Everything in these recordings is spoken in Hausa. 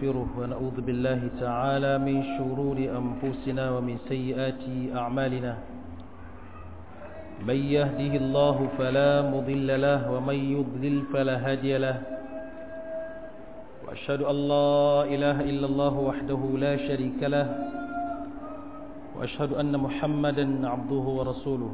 ونستغفره ونعوذ بالله تعالى من شرور أنفسنا ومن سيئات أعمالنا من يهده الله فلا مضل له ومن يضلل فلا هادي له وأشهد أن لا إله إلا الله وحده لا شريك له وأشهد أن محمدا عبده ورسوله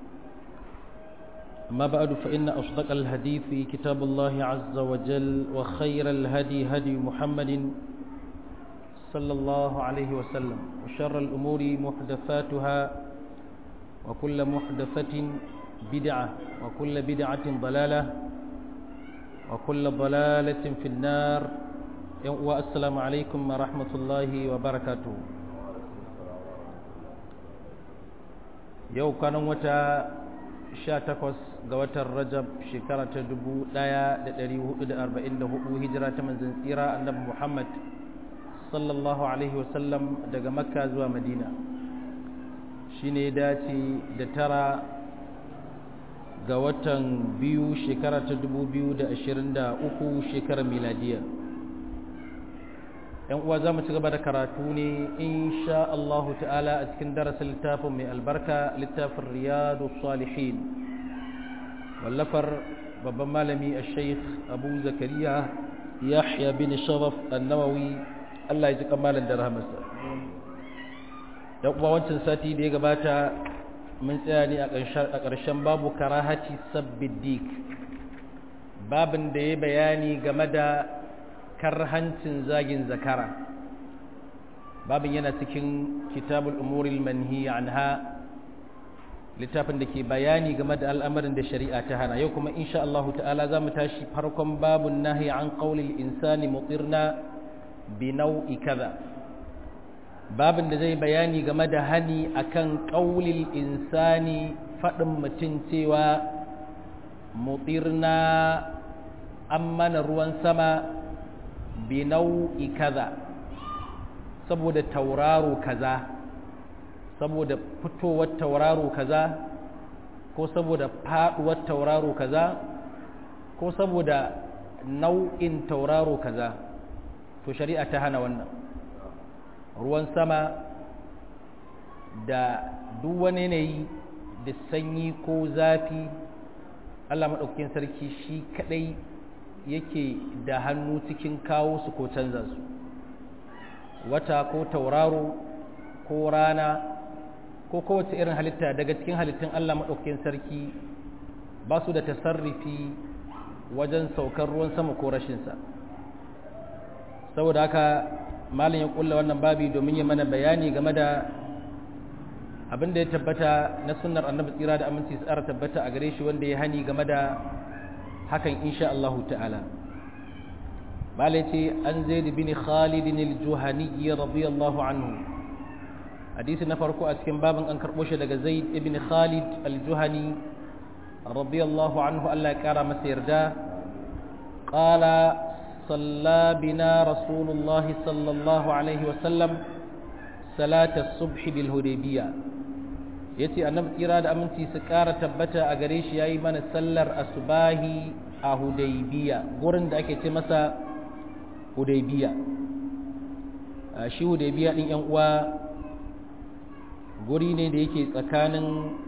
أما بعد فإن أصدق الحديث كتاب الله عز وجل وخير الهدي هدي محمد صلى الله عليه وسلم وشر الأمور محدثاتها وكل محدثة بدعة وكل بدعة ضلالة وكل ضلالة في النار والسلام عليكم ورحمة الله وبركاته يو كان متى 18 ga watan rajab shekara ta 1444 hijira ta manzan tsira annabi muhammad sallallahu alaihi wasallam daga makka zuwa madina shi ne dace da tara ga watan biyu shekara ta 2023 shekarar miladiya yan uwa za mu ci gaba da karatu ne insha Allah ta'ala a cikin darasin littafin mai albarka littafin riyadu salihin wallafar babban malami a sheikh abu zakariya yahya bin sharaf annawawi Allah ya ji kamalin da rahamarsa yan uwa wancan sati da ya gabata mun tsaya ne a ƙarshen babu karahati sabbidik babin da ya bayani game da karhancin zagin zakara babin yana cikin kitabul umuril manhi anha littafin da ke bayani game da al'amarin da shari'a ta hana yau kuma insha Allah ta'ala za mu tashi farkon babun nahi an qaulil insani mutirna bi nau'i kaza babin da zai bayani game da hani akan qaulil insani fadin mutum cewa mutirna an mana ruwan sama bi nau'i kaza saboda tauraro kaza saboda fitowar tauraro kaza ko saboda faduwar tauraro kaza ko saboda nau'in tauraro kaza to shari'a ta hana wannan ruwan sama da duk wani yanayi da sanyi ko zafi Allah maɗaukakin sarki shi kaɗai yake da hannu cikin kawo su ko canza su wata ko tauraro ko rana ko kowace irin halitta daga cikin halittun Allah maɗaukakin sarki ba su da tasarrufi wajen saukar ruwan sama ko rashinsa saboda haka malin ya kulla wannan babi domin ya mana bayani game da abin da ya tabbata na sunnar annabi tsira da aminci tsara tabbata a gare shi wanda ya hani game da hakan insha Allah ta'ala malaci an zaid bin khalid al-juhani radiyallahu anhu hadisi na farko a cikin babin an karbo shi daga zaid ibn khalid al-juhani radiyallahu anhu Allah ya kara masa yarda qala صلى بنا رسول الله صلى الله عليه وسلم صلاة الصبح بالهديبية yace annabi kira da aminci su ƙara tabbata a gare shi yayi mana sallar asubahi a hudaybiya gurin da ake ce masa hudaybiya shi hudaybiya din yan uwa guri ne da yake tsakanin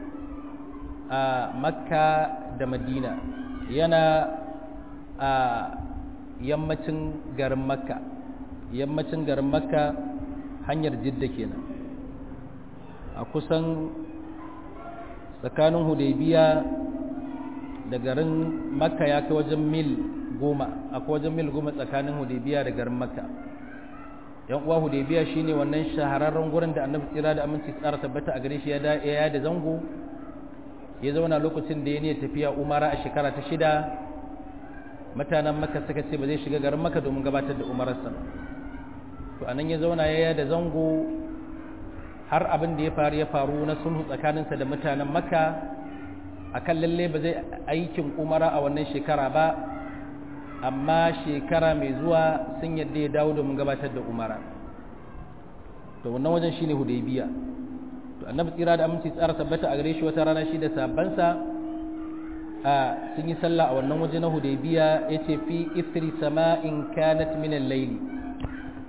a makka da madina yana a yammacin garin makka yammacin garin makka hanyar jidda kenan a kusan tsakanin hudaybiya da garin makka ya kai wajen mil goma akwai wajen mil goma tsakanin hudaybiya da garin makka yan uwa hudaybiya shine wannan shahararren gurin da annabi tsira da aminci tsara tabbata a gare shi ya da zango ya zauna lokacin da ya ne tafiya umara a shekara ta shida mutanen maka suka ce ba zai shiga garin maka domin gabatar da umararsa to anan ya zauna ya da zango har abin da ya faru ya faru na sulhu tsakaninsa da mutanen maka akan lalle ba zai aikin umara a wannan shekara ba amma shekara mai zuwa sun yadda ya dawo domin gabatar da umara to wannan wajen shine hudaybiya to annabi tsira da aminci tsara tabbata a gare shi wata rana shi da sabansa a sun yi sallah a wannan waje na hudaybiya yace fi ithri sama'in kanat min al-layl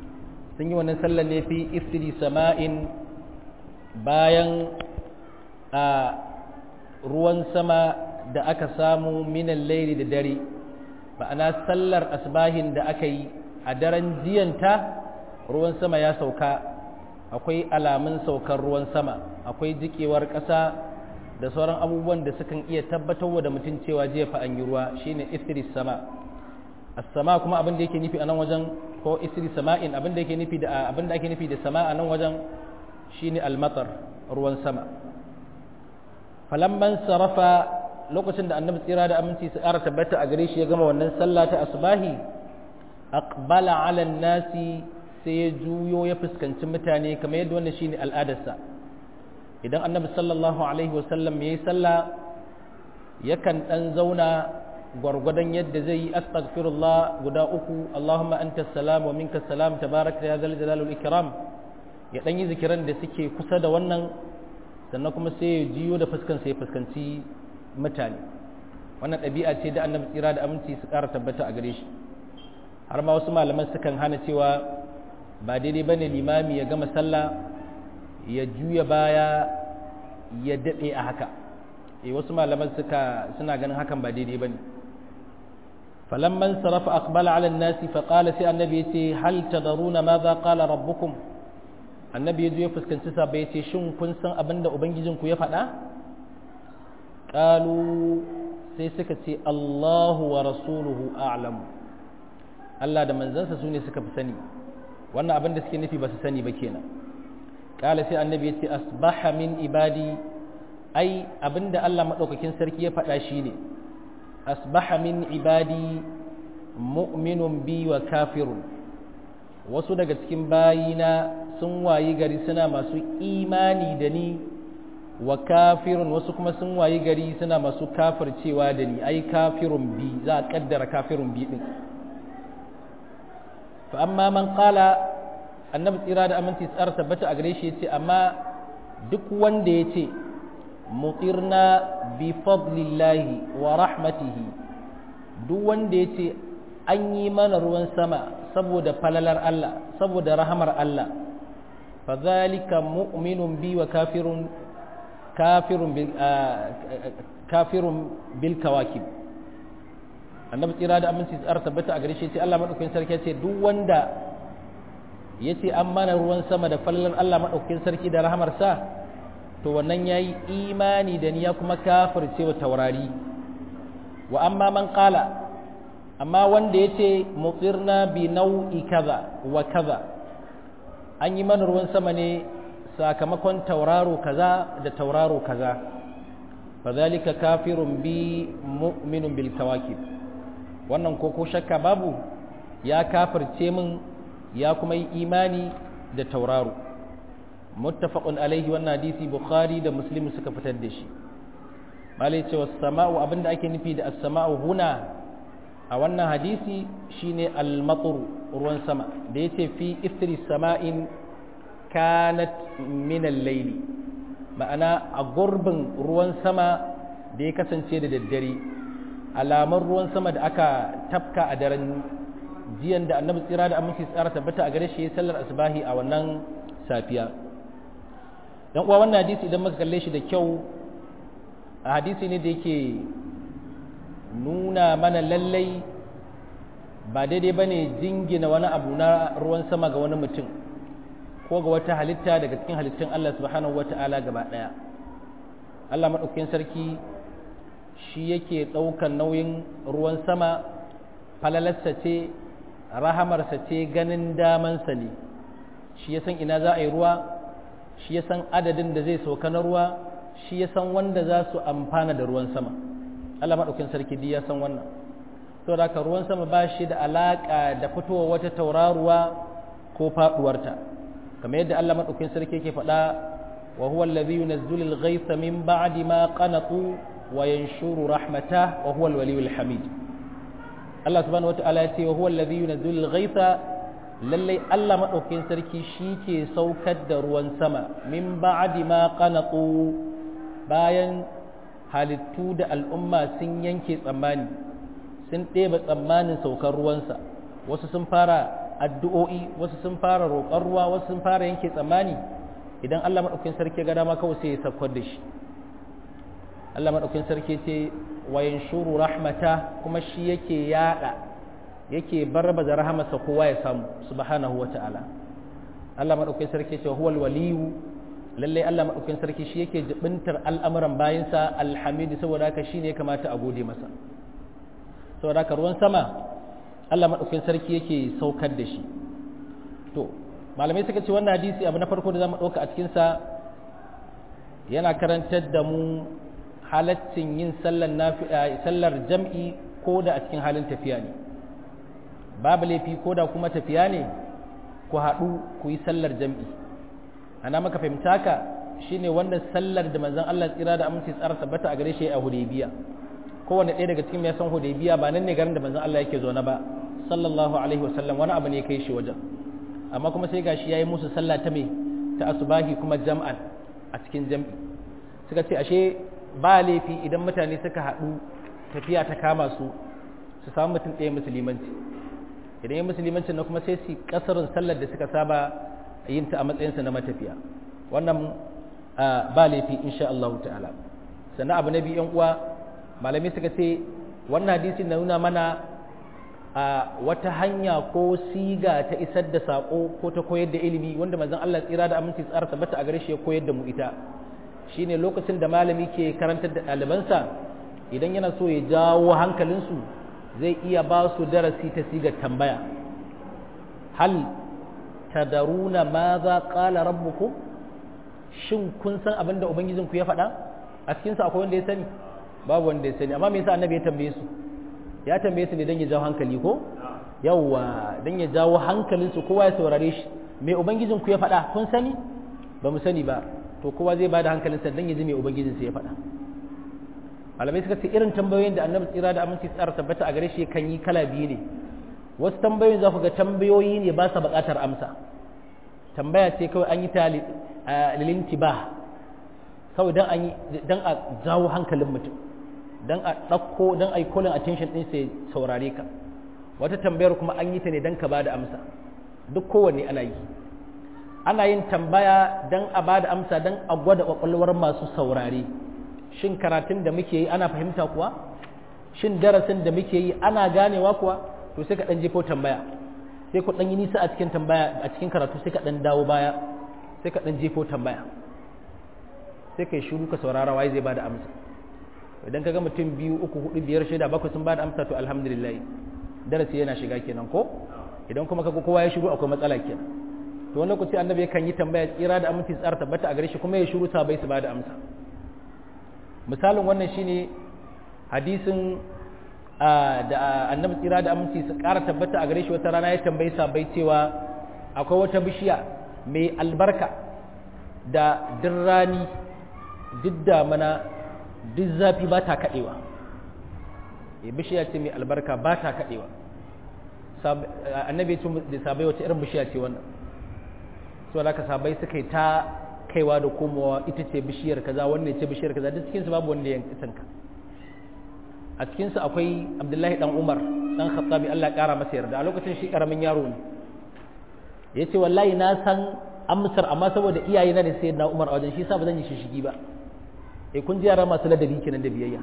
sun yi wannan sallar ne fi iftiri sama'in bayan a ruwan sama da aka samu minan laili da dare ma'ana sallar asbahin da aka yi a daren jiyanta ruwan sama ya sauka akwai alamun saukar ruwan sama akwai jikewar ƙasa da sauran abubuwan da sukan iya tabbatarwa da mutum cewa jiya fa an yi ruwa shine istiri sama as-sama kuma abin da yake nufi a nan wajen ko istiri sama'in abin da yake nufi da abin da ake nufi da sama a nan wajen shine al-matar ruwan sama falamman sarafa lokacin da annabi tsira da aminci su ƙara tabbata a gare shi ya gama wannan sallah ta asbahi aqbala ala nasi sai ya juyo ya fuskanci mutane kamar yadda wannan shine al'adarsa idan annabi sallallahu alaihi wasallam yayi sallah yakan dan zauna gwargwadon yadda zai yi astaghfirullah guda uku allahumma anta salam wa minka salam tabarakta ya zal jalal wal ikram ya dan yi zikiran da suke kusa da wannan sannan kuma sai ya jiyo da fuskan sai ya fuskanci mutane wannan ɗabi'a ce da annabi tsira da aminci su ƙara tabbata a gare shi har ma wasu malaman sukan hana cewa ba daidai ba ne limami ya gama sallah ya juya baya ya daɗe a haka e wasu malaman suka suna ganin hakan ba daidai ba ne falamman sarafa aqbala ala nasi fa qala sai annabi yace hal tadaruna madha qala rabbukum annabi ya ya fuskanci sabai yace shin kun san abin da ubangijinku ya faɗa qalu sai suka ce Allahu wa rasuluhu a'lamu Allah da manzansa su ne suka fi sani wannan abin da suke nufi ba su sani ba kenan kala sai annabi ya ce asbaha min ibadi ai abinda Allah madaukakin sarki ya faɗa shine asbaha min ibadi mu'minun bi wa kafirun wasu daga cikin bayina sun wayi gari suna masu imani da ni wa kafirun wasu kuma sun wayi gari suna masu kafircewa da ni ai kafirun bi za a kaddara kafirun bi din fa amma man qala annabi tsira da aminci tsara tabbata a gare shi yace amma duk wanda yace mutirna bi fadlillahi wa rahmatihi duk wanda yace an yi mana ruwan sama saboda falalar Allah saboda rahamar Allah fa zalika mu'minun bi wa kafirun kafirun bil kafirun bil kawakib annabi tsira da aminci tsara tabbata a gare shi ce Allah madaukakin sarki ce duk wanda yace an mana ruwan sama da fallan Allah madaukakin sarki da rahamar sa to wannan yayi imani da niyya kuma kafirce wa taurari wa amma man qala amma wanda yace mutirna bi nau'i kaza wa kaza an yi mana ruwan sama ne sakamakon tauraro kaza da tauraro kaza fadhalika kafirun bi mu'minun bil kawakib wannan ko ko shakka babu ya kafirce min ya kuma yi imani da tauraro muttafaqun alaihi wannan hadisi bukhari da muslim suka fitar da shi malai ce was sama'u abinda ake nufi da as-sama'u huna a wannan hadisi shine al-matur ruwan sama da yace fi istri sama'in kanat min al-layli ma'ana a gurbin ruwan sama da ya kasance da daddare alamun ruwan sama da aka tafka a daren jiyan da annabi tsira da aminci tsara tabbata a gare shi ya sallar asbahi a wannan safiya dan uwa wannan hadisi idan muka kalle shi da kyau a hadisi ne da yake nuna mana lallai ba daidai ba ne jingina wani abu na ruwan sama ga wani mutum ko ga wata halitta daga cikin halittun Allah subhanahu wata'ala gaba ɗaya Allah maɗaukakin sarki shi yake ɗaukan nauyin ruwan sama falalarsa ce rahamarsa ce ganin damansa ne shi ya san ina za a yi ruwa shi ya san adadin da zai sauka na ruwa shi ya san wanda za su amfana da ruwan sama Allah maɗaukin sarki ya san wannan to da ruwan sama ba shi da alaƙa da fitowa wata tauraruwa ko faɗuwarta kamar yadda Allah maɗaukin sarki ke faɗa wa huwa allazi yunazzilu al-ghaytha min ba'di ma qanatu wa yanshuru rahmatah wa huwa al-waliyyul hamid Allah subhanahu wata'ala ya ce wa huwa allazi yunazzilu al-ghaytha lallai Allah maɗaukin sarki shi ke saukar da ruwan sama min ba'di ma qanatu bayan halittu da al'umma sun yanke tsammani sun ɗeba tsammanin saukar ruwansa wasu sun fara addu'o'i wasu sun fara roƙon ruwa wasu sun fara yanke tsammani idan Allah maɗaukin sarki ga dama kawai sai ya saukar da shi Allah maɗaukin sarki ce wayan shuru rahmata kuma shi yake yada yake barbaza rahamarsa kowa ya samu subhanahu wa ta'ala Allah maɗaukin sarki ce huwal waliyu lalle Allah maɗaukin sarki shi yake jibintar al'amuran bayansa alhamidi saboda haka shine ya kamata a gode masa saboda haka ruwan sama Allah maɗaukin sarki yake saukar da shi to malamai suka ce wannan hadisi abu na farko da zamu ɗauka a cikinsa yana karantar da mu halaccin yin sallar sallar jam'i ko da a cikin halin tafiya ne babu laifi ko da kuma tafiya ne ku haɗu ku yi sallar jam'i ana maka fahimta ka shine wannan sallar da manzon Allah tsira da aminci tsara tabbata a gare shi a Hudaybiya kowanne ɗaya daga cikin mai san Hudaybiya ba nan ne garin da manzon Allah yake zo na ba sallallahu alaihi wasallam wani abu ne kai shi wajen amma kuma sai gashi yayi musu sallah ta me ta asubahi kuma jam'an a cikin jam'i suka ce ashe ba laifi idan mutane suka haɗu tafiya ta kama su su samu mutum ɗaya musulmanci idan ya musulmanci na kuma sai su kasarin sallar da suka saba yin ta a matsayinsa na matafiya wannan ba laifi insha Allah ta'ala sannan abu na biyu yan uwa malamai suka ce wannan hadisi na nuna mana a wata hanya ko siga ta isar da sako ko ta koyar da ilimi wanda manzon Allah tsira da aminci tsara tabbata a gare shi ya koyar da mu ita shine lokacin da malami ke karantar da ɗalibansa idan yana so ya jawo hankalinsu zai iya ba su darasi ta sigar tambaya hal tadaruna ma za ƙala rabbukum shin kun san abin da ubangijinku ya faɗa a cikinsa akwai wanda ya sani babu wanda ya sani amma me yasa annabi ya tambaye su ya tambaye su ne don ya jawo hankali ko yawwa don ya jawo hankalinsu kowa ya saurare shi me ubangijinku ya faɗa kun sani ba mu sani ba to kowa zai bada hankalinsa don ya ji me ubangijinsa ya faɗa malamai suka ce irin tambayoyin da annabi tsira da aminci tsara tabbata a gare shi kan yi kala biyu ne wasu tambayoyin za ku ga tambayoyi ne ba sa buƙatar amsa tambaya ce kawai an yi ta lilintiba kawai don an yi don a jawo hankalin mutum don a ɗauko don a yi calling attention ɗin sai saurare ka wata tambayar kuma an yi ta ne don ka ba da amsa duk kowanne ana yi ana yin tambaya don a ba da amsa don a gwada ƙwaƙwalwar masu saurare shin karatun da muke yi ana fahimta kuwa shin darasin da muke yi ana ganewa kuwa to sai ka ɗan jefo tambaya sai ku ɗan yi nisa a cikin tambaya a cikin karatu sai ka ɗan dawo baya sai ka ɗan jefo tambaya sai ka yi shiru ka saurara waye zai ba da amsa idan ka ga mutum biyu uku hudu biyar shida bakwai sun ba da amsa to alhamdulillah darasi yana shiga kenan ko idan kuma kaga kowa ya shiru akwai matsala kenan to wani lokaci annabi yakan yi tambaya tsira da aminci tsara tabbata a gare shi kuma ya shiru sabai su ba da amsa misalin wannan shine hadisin da annabi tsira da aminci su ƙara tabbata a gare shi wata rana ya tambayi sabai cewa akwai wata bishiya mai albarka da duk rani duk damana duk zafi ba ta kaɗewa bishiya ce mai albarka ba ta kaɗewa annabi ya ce da sabai wata irin bishiya ce wannan so da ka sabai suka yi ta kaiwa da komowa ita ce bishiyar kaza wannan ce bishiyar kaza duk cikinsu babu wanda ya tsanka a cikinsu akwai abdullahi dan umar dan khattabi Allah kara masa yarda a lokacin shi karamin yaro ne ya ce wallahi na san amsar amma saboda iyaye na ne sai na umar a wajen shi sa ba zan yi shishigi ba eh kun ji yara masu ladabi kenan da biyayya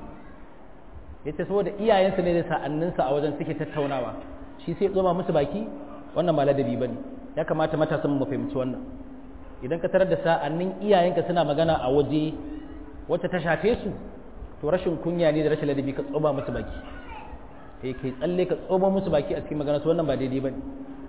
ya ce saboda iyayensa ne da sa'anninsa a wajen suke tattaunawa shi sai tsoma musu baki wannan ba ladabi bane ya kamata matasan mu fahimci wannan idan ka tarar da sa'annin iyayenka suna magana a waje wacce ta shafe su to rashin kunya ne da rashin ladabi ka tsoma musu baki eh kai tsalle ka tsoma musu baki a cikin magana su wannan ba daidai bane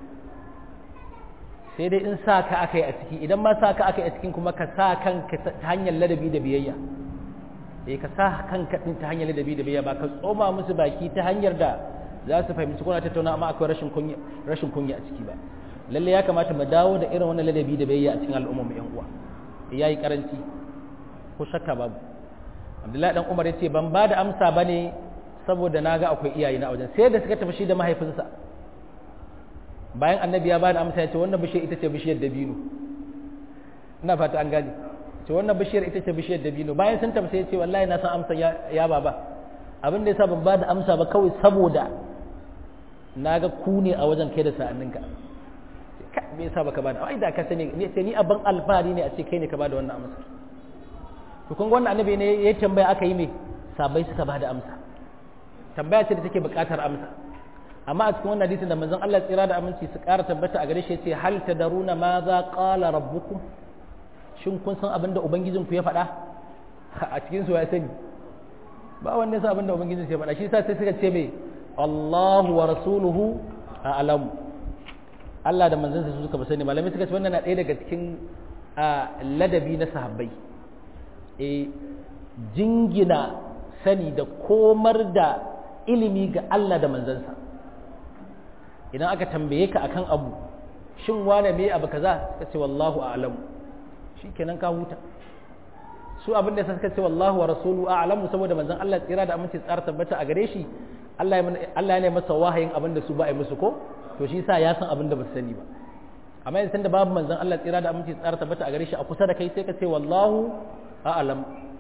sai dai in sa ka aka yi a ciki idan ma sa ka aka yi a cikin kuma ka sa kanka ta hanyar ladabi da biyayya eh ka sa kanka din ta hanyar ladabi da biyayya ba ka tsoma musu baki ta hanyar da za su fahimci kuna tattauna amma akwai rashin kunya rashin kunya a ciki ba lalle ya kamata mu dawo da irin wannan ladabi da biyayya a cikin al'ummar mu yan uwa yayi karanci ko shakka babu Abdullahi dan Umar yace ban ba da amsa bane saboda naga akwai iyaye na wajen sai da suka tafi shi da mahaifinsa bayan annabi ya bada amsa ya ce wannan bishiyar ita ce bishiyar dabino ina fata an gane ce wannan bishiyar ita ce bishiyar dabino bayan sun tamsa ya ce wallahi na san amsa ya baba abin da yasa ban bada amsa ba kawai saboda na ga ku ne a wajen kai da sa'anninka me yasa baka bada ai da ka sani ne sai ni abin alfahari ne a ce kai ne ka bada wannan amsa to kun ga wannan annabi ne ya tambaya aka yi me sabai suka bada amsa tambaya ce da take buƙatar amsa amma a cikin wannan hadisin da manzon Allah tsira da aminci su ƙara tabbata a gare shi yace hal tadaruna ma za qala rabbukum shin kun san abin da ubangijinku ya faɗa a cikin su ya sani ba wanda ya san abin da ubangijinku ya faɗa shi sa sai suka ce me Allahu wa rasuluhu a'lamu Allah da manzansa su suka sani malamai suka ce wannan na ɗaya daga cikin ladabi na sahabbai e jingina sani da komar da ilimi ga Allah da manzansa idan aka tambaye ka akan abu shin wane me abu kaza suka ce wallahu a'lamu shikenan ka huta su abin da suka ce wallahu wa rasulu a'lamu saboda manzon Allah tsira da aminci tsara tabbata a gare shi Allah ya ne masa wahayin abin da su ba a yi musu ko to shi sa ya san abin da ba su sani ba amma yanzu da babu manzon Allah tsira da aminci tsara tabbata a gare shi a kusa da kai sai ka ce wallahu a'lam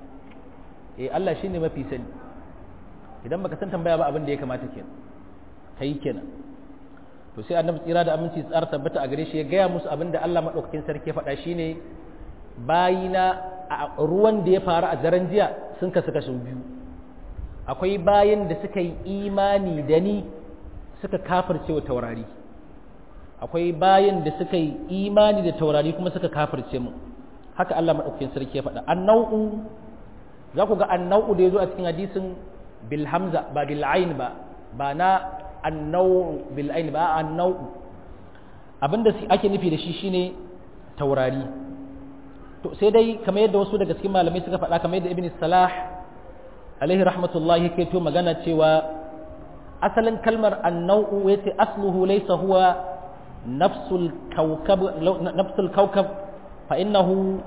eh Allah shine mafi sani idan baka san tambaya ba abin da ya kamata kenan kai kenan to sai annabi tsira da aminci tsara tabbata a gare shi ya gaya musu abin da Allah madaukakin sarki ya faɗa shine bayina a ruwan da ya faru a daren jiya sun kasu kashin biyu akwai bayan da suka yi imani da ni suka kafirce wa taurari akwai bayan da suka yi imani da taurari kuma suka kafirce mu haka Allah maɗaukakin sarki ya faɗa annau'u za ku ga annau'u da ya zo a cikin hadisin bil hamza ba bil ain ba ba na annau bil ain ba annau'u abinda ake nufi da shi shine taurari to sai dai kamar yadda wasu daga cikin malamai suka faɗa kamar yadda ibn salah alaihi rahmatullah yake to magana cewa asalin kalmar annau'u yace asluhu laysa huwa nafsul kawkab nafsul kawkab fa innahu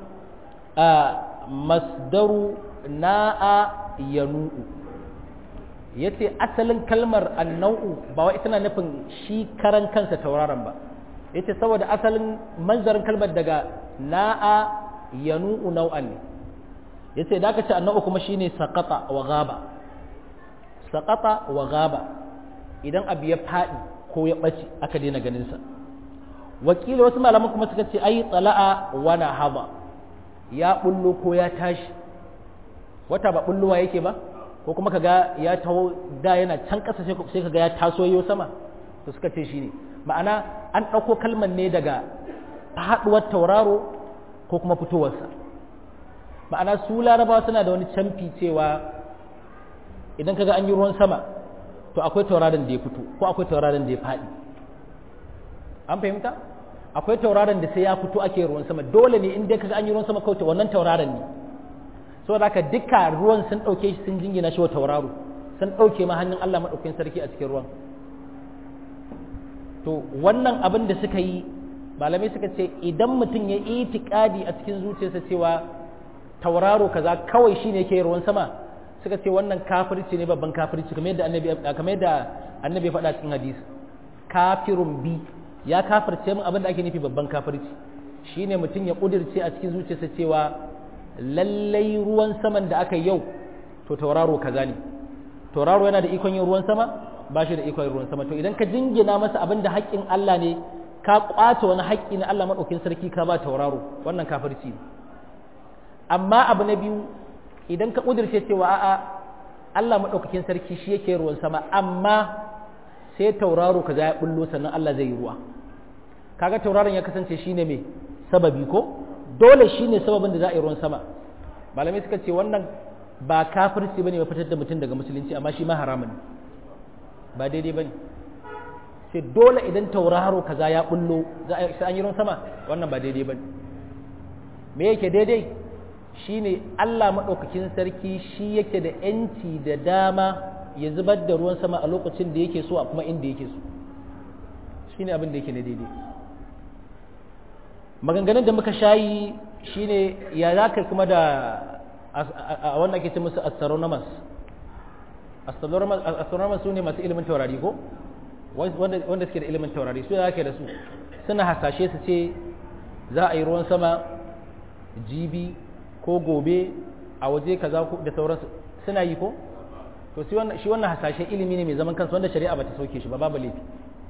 masdaru na'a yanu'u yace asalin kalmar annau'u ba wai tana nufin shi karan kansa tauraron ba yace saboda asalin manzarin kalmar daga na'a yanu'u nau'an ne yace da aka ce annau kuma shine saqata wa ghaba saqata wa ghaba idan abu ya fadi ko ya bace aka daina ganin sa wakili wasu malaman kuma suka ce ai tsala'a wa nahaba ya bullo ko ya tashi wata ba bullowa yake ba ko kuma kaga ya taho da yana can kasa sai kaga ya taso yau sama to suka ce shine ma'ana an ɗauko kalmar ne daga faɗuwar tauraro ko kuma fitowarsa ma'ana su larabawa suna da wani camfi cewa idan kaga an yi ruwan sama to akwai tauraron da ya fito ko akwai tauraron da ya faɗi an fahimta akwai tauraron da sai ya fito ake ruwan sama dole ne in dai kaga an yi ruwan sama kawai wannan tauraron ne saboda haka duka ruwan sun ɗauke shi sun jingina shi wa tauraro sun ɗauke ma hannun Allah maɗaukakin sarki a cikin ruwan to wannan abin da suka yi malamai suka ce idan mutum ya itikadi a cikin zuciyarsa cewa tauraro kaza kawai shine yake ruwan sama suka ce wannan kafirci ne babban kafirci kamar yadda annabi kamar yadda annabi ya faɗa cikin hadisi kafirun bi ya kafirce min abin da ake nufi babban kafirci shine mutum ya kudirce a cikin zuciyarsa cewa lallai ruwan saman da aka yau to tauraro kaza ne tauraro yana da ikon yin ruwan sama ba shi da ikon yin ruwan sama to idan ka jingina masa abin da haƙƙin Allah ne ka ƙwace wani haƙƙi na Allah maɗaukin sarki ka ba tauraro wannan kafirci ne amma abu na biyu idan ka ƙudirce cewa a'a Allah maɗaukakin sarki shi yake ruwan sama amma sai tauraro kaza ya bullo sannan Allah zai yi ruwa kaga tauraron ya kasance shine mai sababi ko dole shine sababin da za a yi ruwan sama malamai suka ce wannan ba kafirci bane ya fitar da mutum daga musulunci amma shi ma haramun ba daidai bane sai dole idan tauraro kaza ya bullo za a sai an yi ruwan sama wannan ba daidai bane me yake daidai shine Allah madaukakin sarki shi yake da yanci da dama ya zubar da ruwan sama a lokacin da yake so a kuma inda yake so shine abin da yake na daidai maganganun da muka shayi shine ya za ka kuma da a wanda ake ce musu astronomers astronomers su ne masu ilimin taurari ko wanda suke da ilimin taurari su ya ke da su suna hasashe su ce za a yi ruwan sama jibi ko gobe a waje kaza da sauransu suna yi ko to shi wannan hasashe ilimi ne mai zaman kansa wanda shari'a bata sauke shi ba babu laifi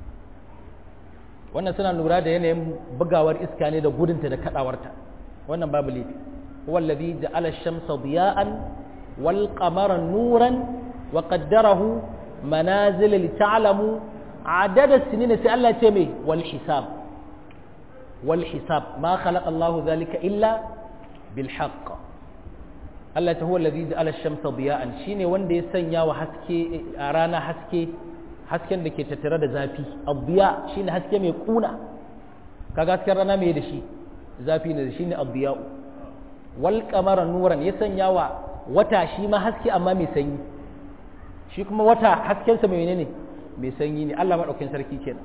wannan suna lura da yanayin bugawar iska ne da gudunta da kadawarta wannan babu laifi huwa alladhi ja'ala ash-shamsa diya'an wal qamara nuran wa qaddarahu manazil li ta'lamu adada as-sinina sai Allah ce mai wal hisab wal hisab ma khalaqa Allah dhalika illa bil haqq Allah ta huwa alladhi ja'ala ash-shamsa diya'an shine wanda ya sanya wa haske a rana haske hasken da ke tattare da zafi abdiya shine haske mai kuna kaga hasken rana mai da shi zafi ne shine abdiya wal qamara nuran ya sanya wa wata shi ma haske amma mai sanyi shi kuma wata haskensa mai menene mai sanyi ne Allah madaukakin sarki kenan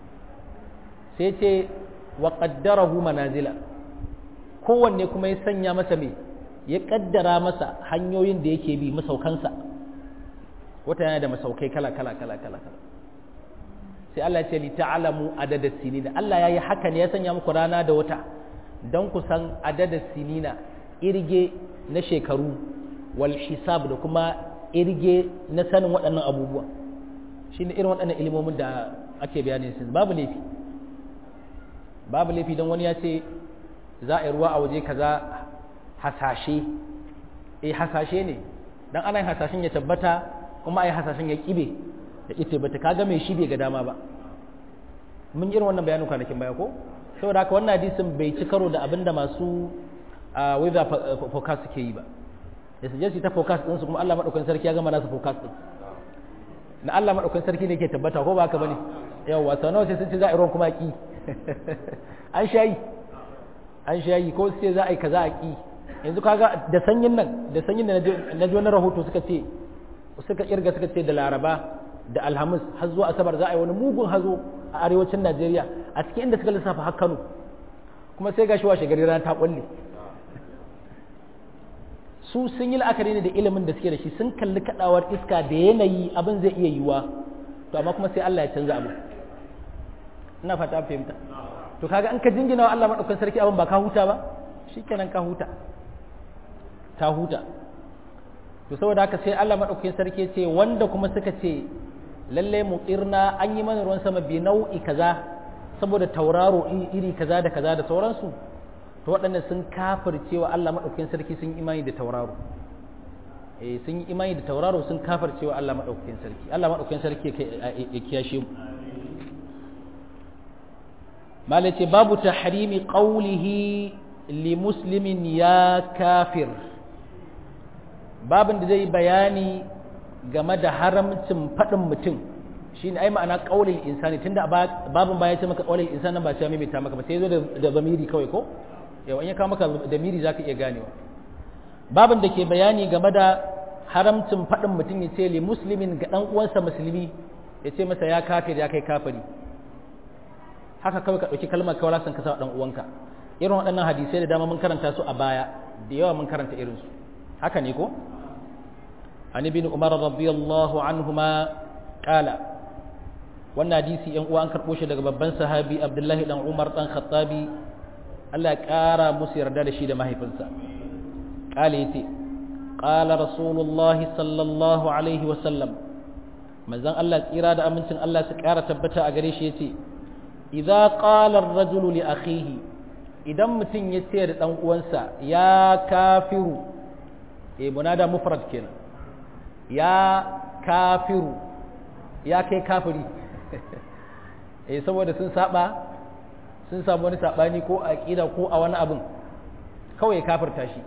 sai ce wa qaddarahu manazila kowanne kuma ya sanya masa mai ya kaddara masa hanyoyin da yake bi masaukansa wata yana da masaukai kala kala kala kala kala sai Allah ya ce li ta'lamu adada sinina Allah yayi haka ne ya sanya muku rana da wata dan ku san adada sinina irge na shekaru wal hisab da kuma irge na sanin waɗannan abubuwa shine irin waɗannan ilimomin da ake bayanin su babu laifi babu laifi dan wani ya ce za a yi ruwa a waje kaza hasashe eh hasashe ne dan ana yin hasashen ya tabbata kuma ai hasashen ya kibe da ita bata kaga mai shi bai ga dama ba mun irin wannan bayanin kwanakin baya ko saboda haka wannan hadisin bai ci karo da abinda masu weather forecast suke yi ba da su je su ta forecast din su kuma Allah madaukakin sarki ya gama nasu forecast din na Allah madaukakin sarki ne ke tabbata ko ba haka bane yawa sau nawa sai sun ce za a yi ruwan kuma ki an shayi an shayi ko su ce za a yi kaza a ki yanzu kaga da sanyin nan da sanyin da na ji wani rahoto suka ce suka kirga suka ce da laraba da alhamis har zuwa asabar za a yi wani mugun hazo a arewacin najeriya a cikin inda suka lissafa har kano kuma sai gashi washe gari rana ta kulle su sun yi la'akari ne da ilimin da suke da shi sun kalli kadawar iska da yanayi abin zai iya yiwuwa to amma kuma sai Allah ya canza abu ina fata fahimta to kaga an ka jingina wa Allah madaukakin sarki abin ba ka huta ba shikenan ka huta ta huta to saboda haka sai Allah madaukakin sarki ce wanda kuma suka ce lalle muqirna an yi mana ruwan sama bi nau'i kaza saboda tauraro iri kaza da kaza da sauransu to waɗannan sun kafircewa Allah madaukakin sarki sun imani da tauraro eh sun yi imani da tauraro sun kafircewa Allah madaukakin sarki Allah madaukakin sarki ya kiyashe mu malace babu tahrimi qawlihi li muslimin ya kafir babin da zai bayani game da haramcin faɗin mutum shi ne ai ma'ana ƙaunin insani tunda babin baya ce maka ƙaunin insani ba ce mai ta maka ba sai zo da zamiri kawai ko yau in ya kawo maka da miri za ka iya ganewa babin da ke bayani game da haramcin faɗin mutum ya ce li muslimin ga ɗan uwansa musulmi ya ce masa ya kafir ya kai kafiri haka kawai ka ɗauki kalmar kawai san ka sa ɗan uwanka irin waɗannan hadisai da dama mun karanta su a baya da yawa mun karanta irinsu haka ne ko an ibn umar radiyallahu anhuma qala wannan hadisi yan uwa an karbo shi daga babban sahabi abdullahi dan umar dan khattabi Allah ya kara musu yarda da shi da mahaifinsa qala yace qala rasulullahi sallallahu alaihi wa sallam manzon Allah tsira da amincin Allah su kara tabbata a gare shi yace idza qala ar-rajulu li akhihi idan mutum ya ce da dan uwansa ya kafiru eh munada mufrad kenan ya kafiru ya kai kafiri eh saboda sun saba sun samu wani sabani ko a aqida ko a wani abin kawai kafirta shi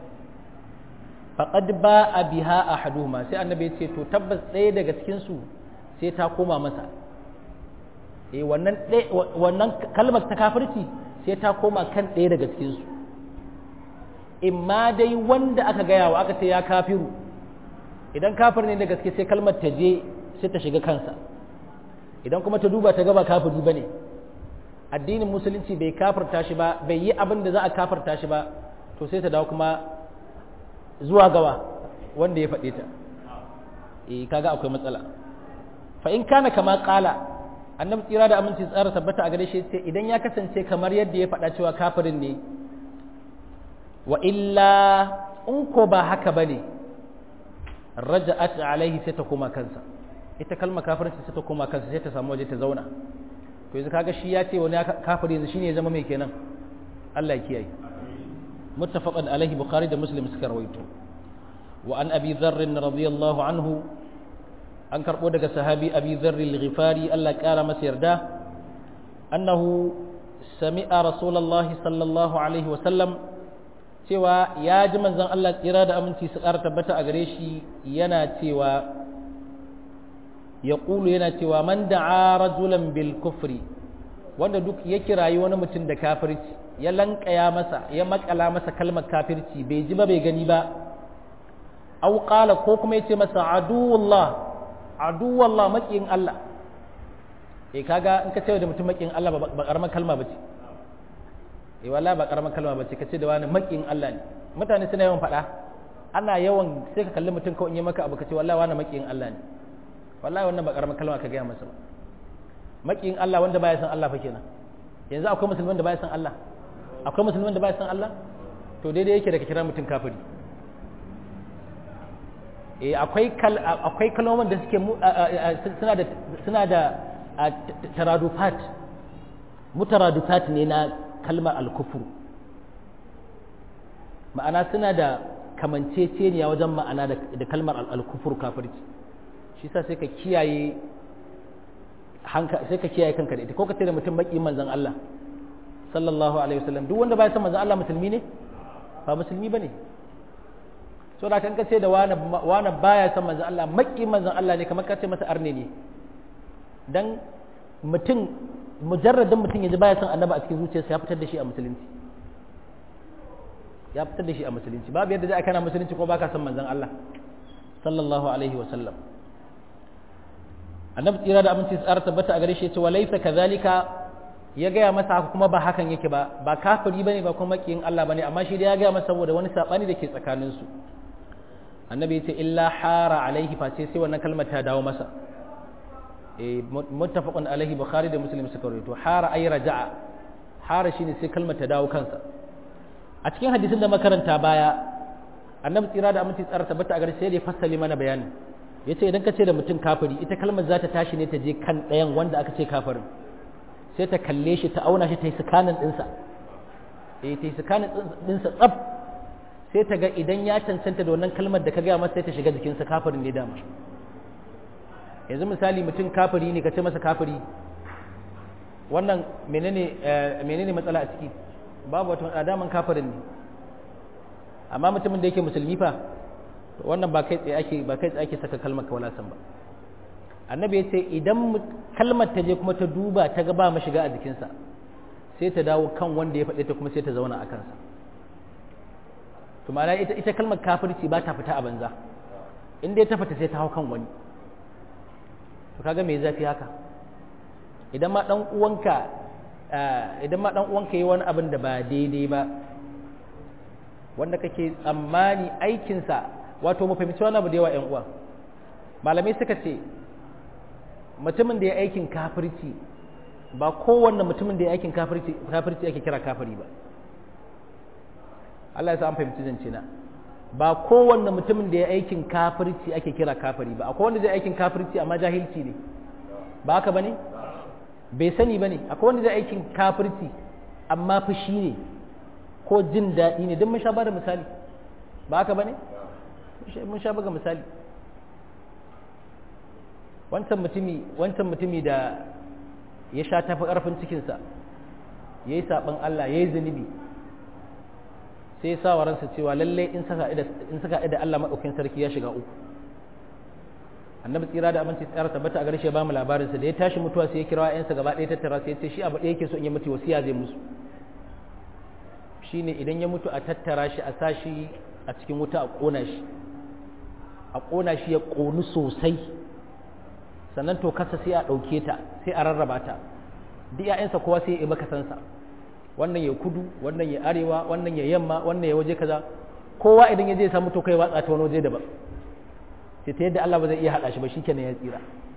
faqad ba'a biha ahaduhuma sai annabi ya ce to tabbas ɗaya daga cikin su sai ta koma masa eh wannan wannan kalmar ta kafirci sai ta koma kan ɗaya daga cikin su imma dai wanda aka gaya wa aka ce ya kafiru idan kafir ne da gaske sai kalmar ta je sai ta shiga kansa idan kuma ta duba ta gaba kafiri bane addinin musulunci bai kafirta shi ba bai yi abin da za a kafirta shi ba to sai ta dawo kuma zuwa gawa wanda ya faɗe ta eh kaga akwai matsala fa in kana kama qala annabi tsira da aminci tsara tabbata a gare shi sai idan ya kasance kamar yadda ya faɗa cewa kafirin ne wa illa in ko ba haka bane raja'at alaihi sai ta koma kansa ita kalmar kafirci sai ta koma kansa sai ta samu waje ta zauna to yanzu kaga shi ya ce wani kafiri yanzu shine ya zama mai kenan Allah ya kiyaye muttafaqan alaihi bukhari da muslim suka rawaito wa an abi dharr radiyallahu anhu an karbo daga sahabi abi dharr al-ghifari Allah kara masa yarda annahu sami'a rasulullahi sallallahu alaihi wa sallam cewa ya ji manzon Allah tsira da aminci su ƙara tabbata a gare shi yana cewa ya ƙulu yana cewa man da'a rajulan bil kufri wanda duk ya kirayi wani mutum da kafirci ya lankaya masa ya makala masa kalmar kafirci bai ji ba bai gani ba aw qala ko kuma yace masa aduwullah aduwullah makiyin Allah eh kaga in ka ce da mutum makiyin Allah ba karamar kalma bace eh wallahi ba karamar kalma bace kace da wani makiyin Allah ne mutane suna yawan faɗa ana yawan sai ka kalli mutum kawai in yi maka abu kace wallahi wani makiyin Allah ne wallahi wannan ba karamar kalma ka gaya masa ba makiyin Allah wanda baya san Allah fa kenan yanzu akwai musulman da baya san Allah akwai musulman da baya san Allah to daidai yake da ka kira mutum kafiri eh akwai kal akwai kalmomin da suke suna da suna da taradufat mutaradufat ne na kalmar al-kufr ma'ana suna da kamanceceniya wajen ma'ana da kalmar al-kufr kafirci shi sa sai ka kiyaye sai ka kiyaye kanka da ita ko ka ce da mutum baki manzon Allah sallallahu alaihi wasallam duk wanda baya san manzon Allah musulmi ne ba musulmi bane so da kan ka ce da wani wani baya san manzon Allah maki manzon Allah ne kamar ka ce masa arne ne dan mutum mujarradin mutum yaji baya san annaba a cikin zuciyarsa ya fitar da shi a musulunci ya fitar da shi a musulunci babu yadda za a kana musulunci ko baka san manzon Allah sallallahu alaihi wasallam annabi tsira da aminci tsara tabbata a gare shi ya ce walaisa kazalika ya gaya masa haka kuma ba hakan yake ba ba kafiri bane ba kuma makiyin Allah bane amma shi da ya gaya masa saboda wani sabani da ke tsakanin su annabi ya ce illa hara alaihi fa sai wannan kalmar ta dawo masa eh muttafaqun alaihi bukhari da muslim suka rawaito hara ay raja'a hara shine sai kalmar ta dawo kansa a cikin hadisin da makaranta baya annabi tsira da aminci tsara tabbata a gare sai da ya fassali mana bayani ya ce idan ka ce da mutum kafiri ita kalmar za ta tashi ne ta je kan ɗayan wanda aka ce kafirin sai ta kalle shi ta auna shi ta yi sikanin ɗinsa eh ta yi sikanin ɗinsa tsab sai ta ga idan ya cancanta da wannan kalmar da ka gaya masa sai ta shiga jikinsa kafirin ne dama yanzu misali mutum kafiri ne ka ce masa kafiri wannan menene menene matsala a ciki babu wata daman kafirin ne amma mutumin da yake musulmi fa wannan ba kai tsaye ake ba kai tsaye ake saka kalmar kawala san ba annabi ya ce idan kalmar ta je kuma ta duba ta ga ba mashiga a jikinsa sai ta dawo kan wanda ya faɗe ta kuma sai ta zauna a kansa to ma'ana ita ita kalmar kafirci ba ta fita a banza in dai ta fita sai ta hau kan wani to kaga me zafi haka idan ma dan uwanka idan ma dan uwanka yi wani abin da ba daidai ba wanda kake tsammani aikinsa wato mu fahimci wani abu da yawa 'yan uwa malamai suka ce mutumin da ya aikin kafirci ba kowanne mutumin da ya aikin kafirci kafirci ake kira kafiri ba Allah ya sa an fahimci zance na ba kowanne mutumin da ya aikin kafirci ake kira kafiri ba akwai wanda zai aikin kafirci amma jahilci ne ba haka bane bai sani bane akwai wanda zai aikin kafirci amma fushi ne ko jin daɗi ne don mun sha bada misali ba haka bane mun sha buga misali wancan mutumi wancan mutumi da ya sha tafi ƙarfin cikinsa ya yi saɓon Allah ya yi zunubi sai sa wa ransa cewa lallai in saka da Allah maɗaukin sarki ya shiga uku annabi tsira da aminci tsara tabbata a garshe ba mu labarinsa da ya tashi mutuwa sai ya kira ƴansa gaba ɗaya tattara sai ya ce shi abu ɗaya yake so in ya mutu wasiya zai musu shine idan ya mutu a tattara shi a sashi a cikin wuta a ƙona shi a ƙona shi ya ƙonu sosai sannan to kasa sai a ɗauke ta sai a rarraba ta duk ‘ya'yansa kowa sai ya maka sansa wannan ya kudu wannan ya arewa wannan ya yamma wannan ya waje kaza kowa idan ya je ya samu to kai watsa ta wani waje daban sai ta yadda Allah ba zai iya haɗa shi ba shi kenan ya tsira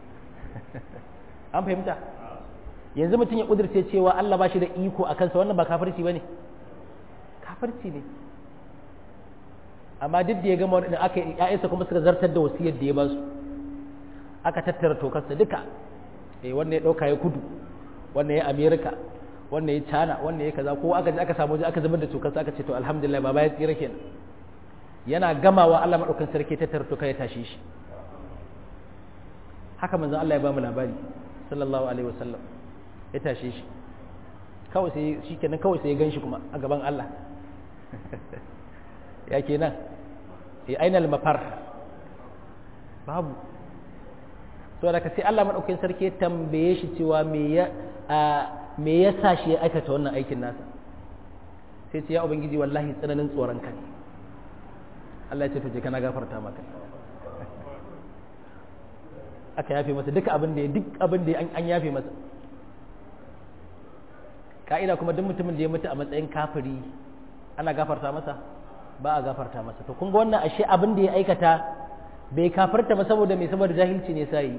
an fahimta yanzu mutum ya ƙudurce cewa Allah ba shi da iko a kansa wannan ba kafirci ba ne kafirci ne amma duk da ya gama waɗanda aka ‘ya'yansa kuma suka zartar da wasiyar da ya ba su aka tattara tokarsa duka eh wannan ya ɗauka ya kudu wannan ya amerika wannan ya cana wannan ya kaza ko aka je aka samu aka zubar da tokarsa aka ce to alhamdulillah baba ya tsira kenan yana gamawa Allah madaukan sarki tattara tokar ya tashi shi haka manzon Allah ya ba mu labari sallallahu alaihi wasallam ya tashe shi kawai sai shi kenan kawai sai ya ganshi kuma a gaban Allah ya kenan ya aina mafar babu so da ka sai Allah madaukakin sarki ya tambaye shi cewa me ya me yasa shi ya aikata wannan aikin nasa sai ce ya ubangiji wallahi tsananin tsoron ka Allah ya ce to je kana gafarta maka aka yafe masa duka abin da ya duk abin da an yafe masa ka'ida kuma duk mutumin da ya mutu a matsayin kafiri ana gafarta masa ba a gafarta masa to kun ga wannan ashe abin da ya aikata bai kafarta ba saboda mai saboda jahilci ne sai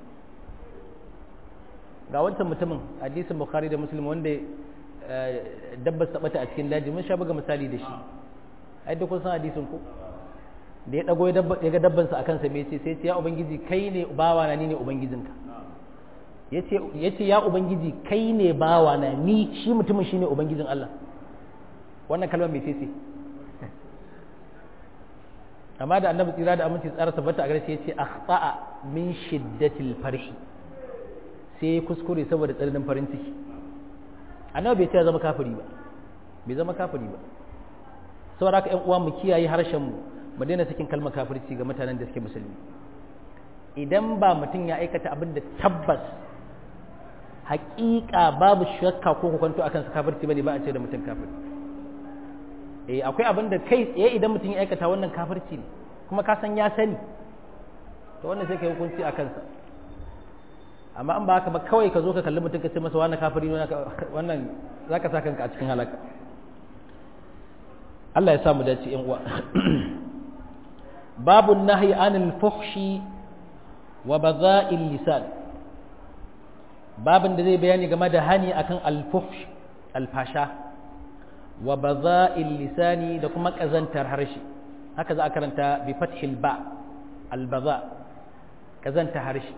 ga wancan mutumin hadisin bukhari da muslim wanda dabbar sabata a cikin daji mun sha buga misali da shi ai da kun san hadisin ko da ya dago ya ga dabbansa akan sa me ce sai ce ya ubangiji kai ne bawa na ni ne ubangijinka yace yace ya ubangiji kai ne bawa na ni shi mutumin shine ubangijin Allah wannan kalmar me ce amma da annabi tsira da aminci tsara tabbata a gare shi yace akhta'a min shiddatil farhi sai kuskure saboda tsananin farin ciki annabi bai ce ya zama kafiri ba bai zama kafiri ba saboda haka ƴan uwa mu kiyaye harshen mu mu daina cikin kalmar kafirci ga mutanen da suke musulmi idan ba mutum ya aikata abin da tabbas hakika babu shakka ko hukunto akan sa kafirci bane ba a ce da mutum kafir eh akwai abin da kai tsaye idan mutum ya aikata wannan kafirci ne kuma ka san ya sani to wannan sai kai hukunci akan sa amma an ba haka ba kawai ka zo ka kalli mutum ka ce masa wannan kafiri ne wannan zaka sa kanka a cikin halaka Allah ya sa mu dace yan uwa babu nahyi anil fuhshi wa badha'il lisan babin da zai bayani game da hani akan al-fuhsh al-fasha wa badha'il lisani da kuma kazantar harshe haka za a karanta bi fathil ba al-badha kazanta harshe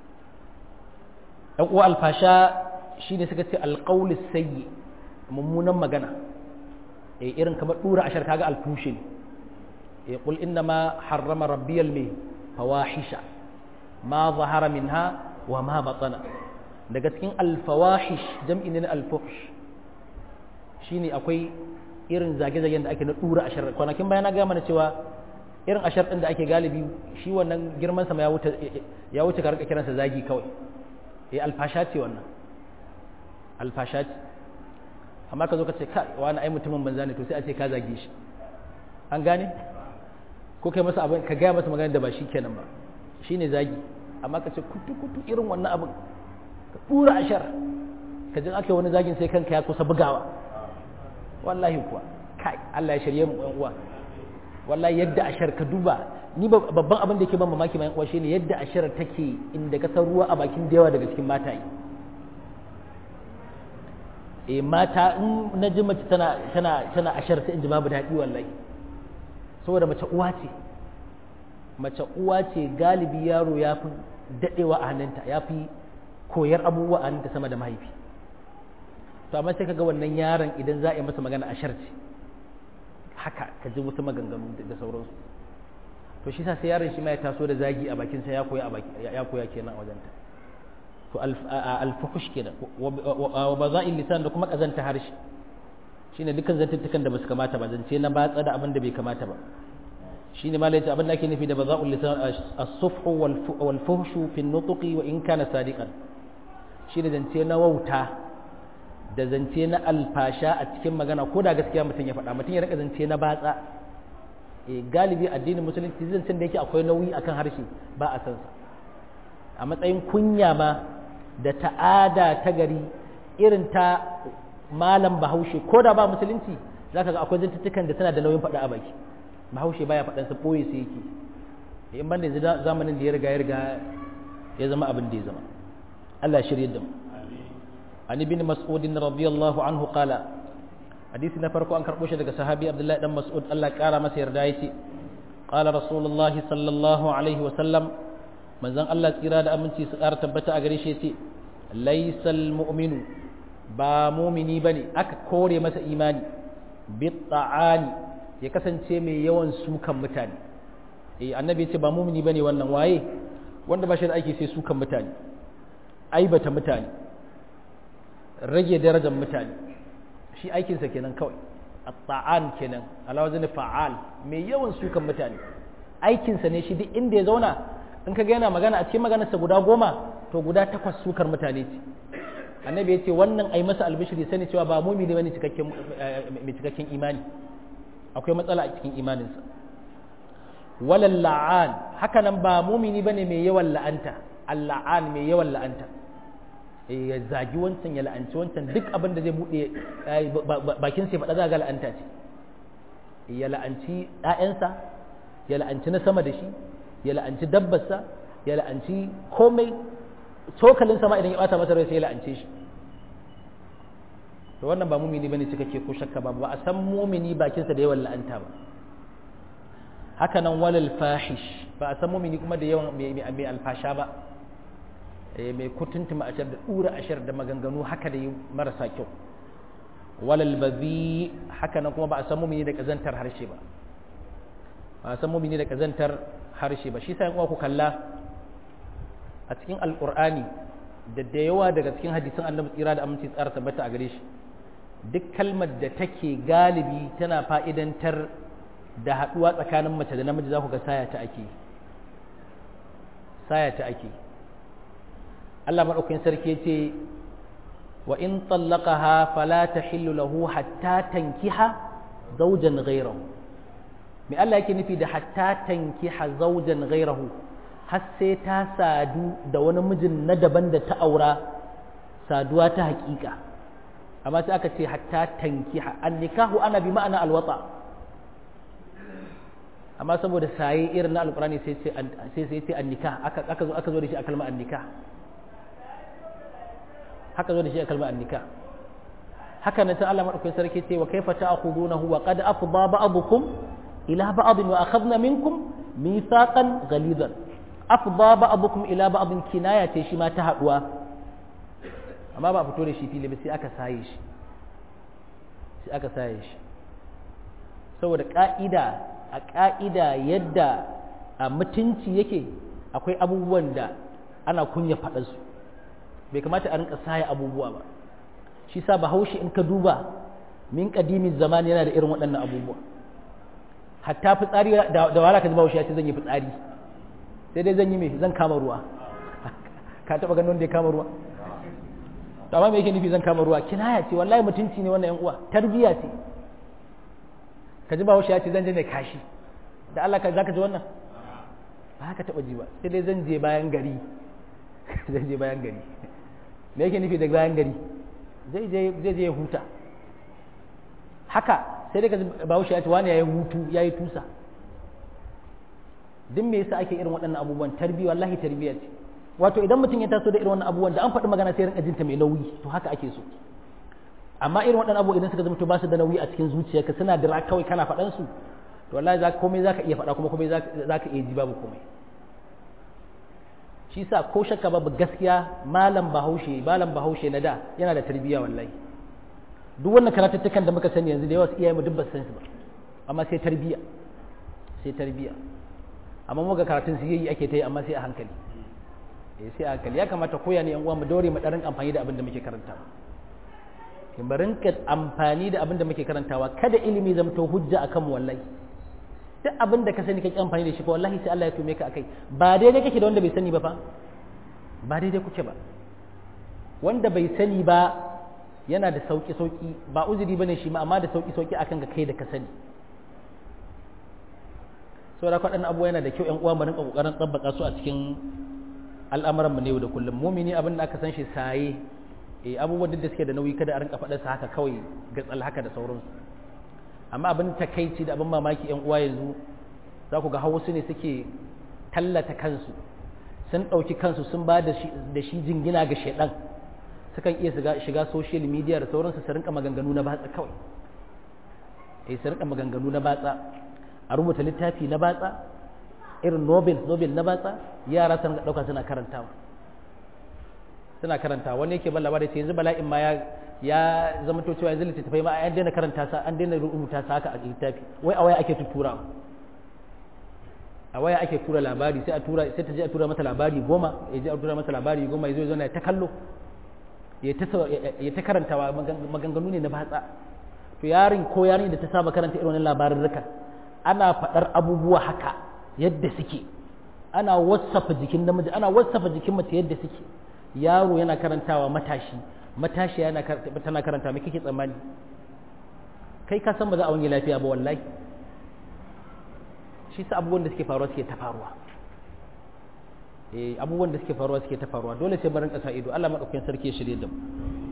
dan uwa al-fasha shine suka ce al-qawl sayyi mummunan magana eh irin kamar dura ashar kaga al-fushi ne eh qul inna ma harrama rabbiyal mi fawahisha ma zahara minha wa ma batana daga cikin alfawahish jam'i ne na alfuhsh shine akwai irin zage-zagen da ake na dura ashar kwanakin bayan na ga mana cewa irin ashar din da ake galibi shi wannan girman sa ya wuce ya wuce ka rika kiransa zagi kawai eh alfasha ce wannan alfasha ce amma ka zo ka ce kai wani ai mutumin banza ne to sai a ce ka zage shi an gane ko kai masa abin ka gaya masa magana da ba shi kenan ba shine zagi amma ka ce kutu kutu irin wannan abin ka dura ashar ka jin ake wani zagin sai kanka ya kusa bugawa wallahi kuwa kai Allah ya shirye mu uwa wallahi yadda ashar ka duba ni babban abin da yake ban mamaki mai uwa shine yadda ashar take inda ka san ruwa a bakin da yawa daga cikin mataye eh mata in na ji mace tana tana tana ashar sai in ji babu daɗi wallahi saboda mace uwa ce mace uwa ce galibi yaro ya fi daɗewa a hannunta ya fi koyar abubuwa a hannunta sama da mahaifi to amma sai kaga wannan yaron idan za a yi masa magana a sharci haka ka ji wasu maganganu da sauransu to shi sa sai yaron shi ma ya taso da zagi a bakinsa ya koya ya koya kenan a wajenta to alfuhush kenan wa baza'il lisan da kuma kazanta harshe shine dukkan zantuttukan da basu kamata ba zance na batsa da abin da bai kamata ba shine malai ta abin da ake nufi da baza'ul lisan as-sufhu wal fuhshu fi an-nutqi wa in kana sadiqan shine zance na wauta da zance na alfasha a cikin magana ko da gaskiya mutum ya faɗa mutum ya rika zance na batsa e galibi addinin musulunci zancen da yake akwai nauyi akan harshe ba a san sa a matsayin kunya ma da ta'ada ta gari irin ta malam bahaushe ko da ba musulunci zaka ga akwai zantuttukan da tana da nauyin faɗa a baki bahaushe baya faɗan sa ɓoye sai yake in ban da zamanin da ya riga ya riga ya zama abin da ya zama Allah ya shirye da mu عن ابن مسعود رضي الله عنه قال حديث na farko an karbo shi daga sahabi Abdullahi dan Mas'ud Allah kara masa yarda yace qala rasulullahi sallallahu alaihi wa sallam manzon Allah tsira da aminci su ƙara tabbata a gare shi yace laysal mu'minu ba mumini bane aka kore masa imani bi ta'ani ya kasance mai yawan sukan mutane eh annabi yace ba mumini bane wannan waye wanda ba shi da aiki sai sukan mutane aibata mutane rage darajar mutane shi aikinsa kenan kawai at-ta'an kenan ala wazni fa'al mai yawan sukan mutane aikinsa ne shi duk inda ya zauna in ka ga yana magana a cikin maganarsa guda goma to guda takwas sukar mutane ce annabi ya ce wannan ai masa albishiri sani cewa ba mumi ne bane cikakken mai cikakken imani akwai matsala a cikin imaninsa walal la'an haka nan ba mumini bane mai yawan la'anta al-la'an mai yawan la'anta ya zagi wancan ya la'anci wancan duk abin da zai buɗe bakin sai faɗa za ga la'anta ce ya la'anci ɗayansa ya la'anci na sama da shi ya la'anci dabbarsa ya la'anci komai cokalin sama idan ya bata masa rai sai ya la'ance shi to wannan ba mumini bane cikakke ko shakka ba ba a san mumini bakinsa da yawan la'anta ba haka nan walal fahish ba a san mumini kuma da yawan mai alfasha ba mai kutuntuma ashar da dura ashar da maganganu haka da yi marasa kyau walal bazi haka nan kuma ba a san mumini da kazantar harshe ba ba a san mumini da kazantar harshe ba shi sa yan ku kalla a cikin alkur'ani da da yawa daga cikin hadisan annabi tsira da aminci tsara tabbata a gare shi duk kalmar da take galibi tana fa'idantar da haɗuwa tsakanin mace da namiji za ku ga saya ta ake saya ta ake Allah maɗaukakin sarki ce wa in tsallaqaha fala tahillu lahu hatta tankiha zawjan ghayrahu me Allah yake nufi da hatta tankiha zawjan ghayrahu har sai ta sadu da wani mijin na daban da ta aura saduwa ta haƙiƙa amma sai aka ce hatta tankiha annikahu ana bi ma'ana alwata amma saboda saye irin na alqur'ani sai sai sai sai annika aka aka zo aka zo da shi a kalmar annika haka zo da shi a kalmar annika haka nan sai Allah madaukakin sarki ce wa kaifa ta'khudunahu wa qad afdha ba'dukum ila ba'd wa akhadna minkum mithaqan ghalidan afdha ba'dukum ila ba'd kinaya ce shi ma ta haduwa amma ba a fito da shi fili ba sai aka saye shi sai aka saye shi saboda ka'ida a ka'ida yadda a mutunci yake akwai abubuwan da ana kunya faɗansu bai kamata a rinka saya abubuwa ba shi sa bahaushe in ka duba min kadimin zamani yana da irin waɗannan abubuwa hatta fitsari da wahala ka ji bahaushe ya ce zan yi fitsari sai dai zan yi me zan kama ruwa ka taɓa ganin wanda ya kama ruwa to amma me yake nufi zan kama ruwa kinaya ce wallahi mutunci ne wannan yan uwa tarbiya ce ka ji bahaushe ya ce zan je ne kashi da Allah ka zaka ji wannan ba haka taɓa ji ba sai dai zan je bayan gari zan je bayan gari me yake nufi da bayan gari zai je zai je ya huta haka sai dai ka bahaushe ya ce wani yayi hutu yayi tusa duk me yasa ake irin waɗannan abubuwan tarbiyya wallahi tarbiyya ce wato idan mutum ya taso da irin wannan abubuwan da an faɗi magana sai rinka jinta mai nauyi to haka ake so amma irin waɗannan abubuwan idan suka zama to ba su da nauyi a cikin zuciyarka suna dira kawai kana faɗan su to wallahi za komai zaka iya faɗa kuma komai zaka iya ji babu komai shi sa ko shakka babu gaskiya malam bahaushe malam bahaushe na da yana da tarbiyya wallahi duk wannan karatuttukan da muka sani yanzu da yawa su iyaye mu duk ba su san su ba amma sai tarbiyya sai tarbiyya amma mu ga karatun su yi ake ta yi amma sai a hankali eh sai a hankali ya kamata koya ne yan uwa mu dore mu darin amfani da abin da muke karantawa kin barin ka amfani da abin da muke karantawa kada ilimi zamto hujja akan mu wallahi duk abin da ka sani kake amfani da shi fa wallahi sai Allah ya tume ka akai ba daidai kake da wanda bai sani ba fa ba daidai kuke ba wanda bai sani ba yana da sauki sauki ba uzuri bane shi ma amma da sauki sauki akan ga kai da ka sani saboda kwaɗannan abubuwa yana da kyau ƴan uwa mu rinka kokarin tsabbaka su a cikin al'amuran mu ne yau da kullum mumini abin da aka san shi saye eh abubuwan da suke da nauyi kada a rinka faɗar sa haka kawai gatsal haka da sauransu amma abin takaici da abin mamaki yan uwa yanzu za ku ga wasu ne suke tallata kansu sun ɗauki kansu sun ba da shi jingina ga shaidan sukan iya shiga social media da sauransu su rinka maganganu na batsa kawai eh su rinka maganganu na batsa a rubuta littafi na batsa irin nobel nobel na batsa yara sun ɗauka suna karantawa suna karantawa wani yake ban labari ce yanzu bala'in ma ya ya zama to cewa yanzu littattafai ma an daina karanta sa an daina rubuta sa haka a littafi wai a waya ake tuttura a waya ake tura labari sai a tura sai ta je a tura mata labari goma ya je a tura mata labari goma ya zo zo na ta kallo ya ta karantawa maganganu ne na batsa to yarin ko yarin da ta saba karanta irin wannan labarin rika ana faɗar abubuwa haka yadda suke ana wasafa jikin namiji ana wasafa jikin mace yadda suke yaro yana karantawa matashi matashi yana tana karanta me kike tsammani kai ka san ba za a wani lafiya ba wallahi shi sa abubuwan da suke faruwa suke ta faruwa eh abubuwan da suke faruwa suke ta faruwa dole sai barin kasa ido Allah madaukakin sarki ya shirye da mu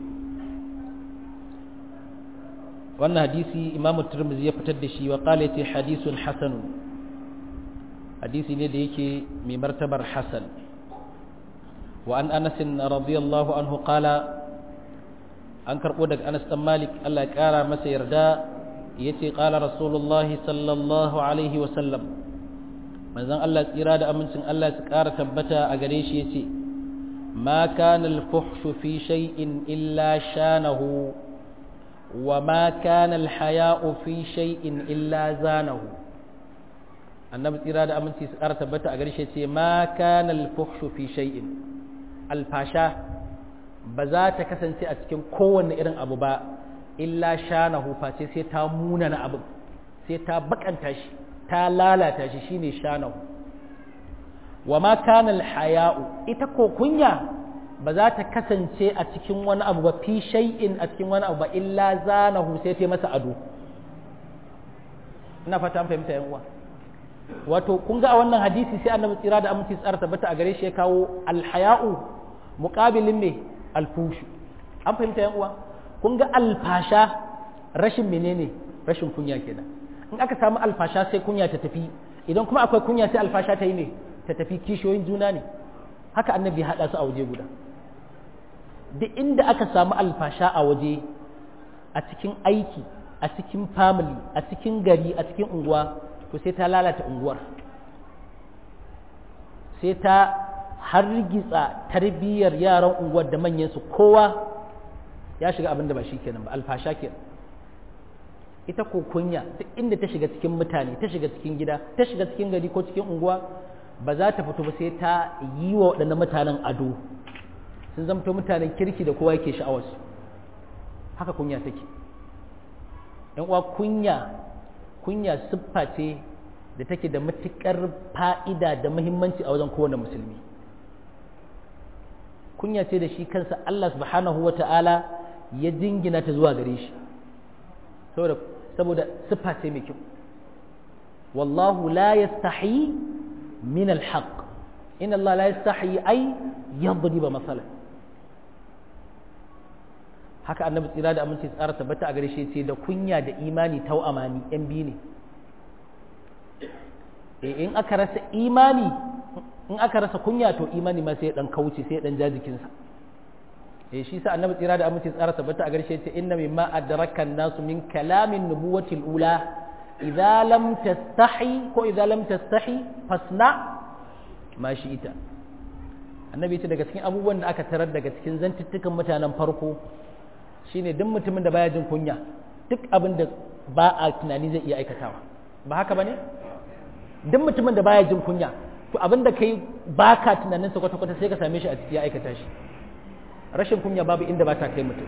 wannan hadisi imamu turmizi ya fitar da shi wa qala yace hadisun hasan hadisi ne da yake mai martabar hasan wa an anas radiyallahu anhu qala an karbo daga anas dan malik Allah ya kara masa yarda yace qala rasulullah sallallahu alaihi wa sallam manzon Allah tsira da amincin Allah su kara tabbata a gare shi yace ma kana al-fuhshu fi shay'in illa shanahu وما كان الحياء في شيء إلا زانه annabi tsira da aminci su ƙara tabbata a garshe ce ma kana alfuhshu fi shay'in alfasha ba za ta kasance a cikin kowanne irin abu ba illa shanahu face sai ta munana abin sai ta bakanta shi ta lalata shi shine shanahu wa ma kana alhaya'u ita ko kunya ba za ta kasance a cikin wani abu ba fi shay'in a cikin wani abu ba illa zanahu sai ta masa ado ina fata an fahimta yan uwa wato kun ga a wannan hadisi sai annabi tsira da aminci tsara tabbata a gare shi ya kawo alhaya'u muqabilin me alfushu an fahimta yan uwa kun ga alfasha rashin menene rashin kunya kenan in aka samu alfasha sai kunya ta tafi idan kuma akwai kunya sai alfasha ta yi me ta tafi kishiyoyin juna ne haka annabi ya haɗa su a waje guda duk inda aka samu alfasha a waje a cikin aiki a cikin family a cikin gari a cikin unguwa to sai ta lalata unguwar sai ta hargitsa tarbiyyar yaran unguwar da manyansu kowa ya shiga abin da ba shi kenan ba alfasha kenan ita ko kunya duk inda ta shiga cikin mutane ta shiga cikin gida ta shiga cikin gari ko cikin unguwa ba za ta fito ba sai ta yi wa waɗannan mutanen ado sun zamto mutanen kirki da kowa yake sha'awarsu haka kunya take yan uwa kunya kunya siffa ce da take da matuƙar fa'ida da muhimmanci a wajen kowane musulmi kunya ce da shi kansa Allah subhanahu wa ta'ala ya jingina ta zuwa gare shi saboda saboda siffa ce mai kyau wallahu la yastahi min alhaq in Allah la yastahi ay yadriba masalan haka annabi tsira da aminci tsara tabbata a gare shi ce da kunya da imani tau'amani yan biyu ne in aka rasa imani in aka rasa kunya to imani ma sai dan kauce sai dan ja jikinsa eh shi sa annabi tsira da aminci tsara tabbata a gare shi ce inna mimma adraka an-nasu min kalamin nubuwati al-ula idza lam tastahi ko idza lam tastahi fasna ma shi ita annabi ce daga cikin abubuwan da aka tarar daga cikin zantuttukan mutanen farko shine duk mutumin da baya jin kunya duk abin da ba a tunani zai iya aikatawa ba haka bane duk mutumin da baya jin kunya to abin da kai baka tunanin sa kwata kwata sai ka same shi a ciki ya aikata shi rashin kunya babu inda ba ta kai mutum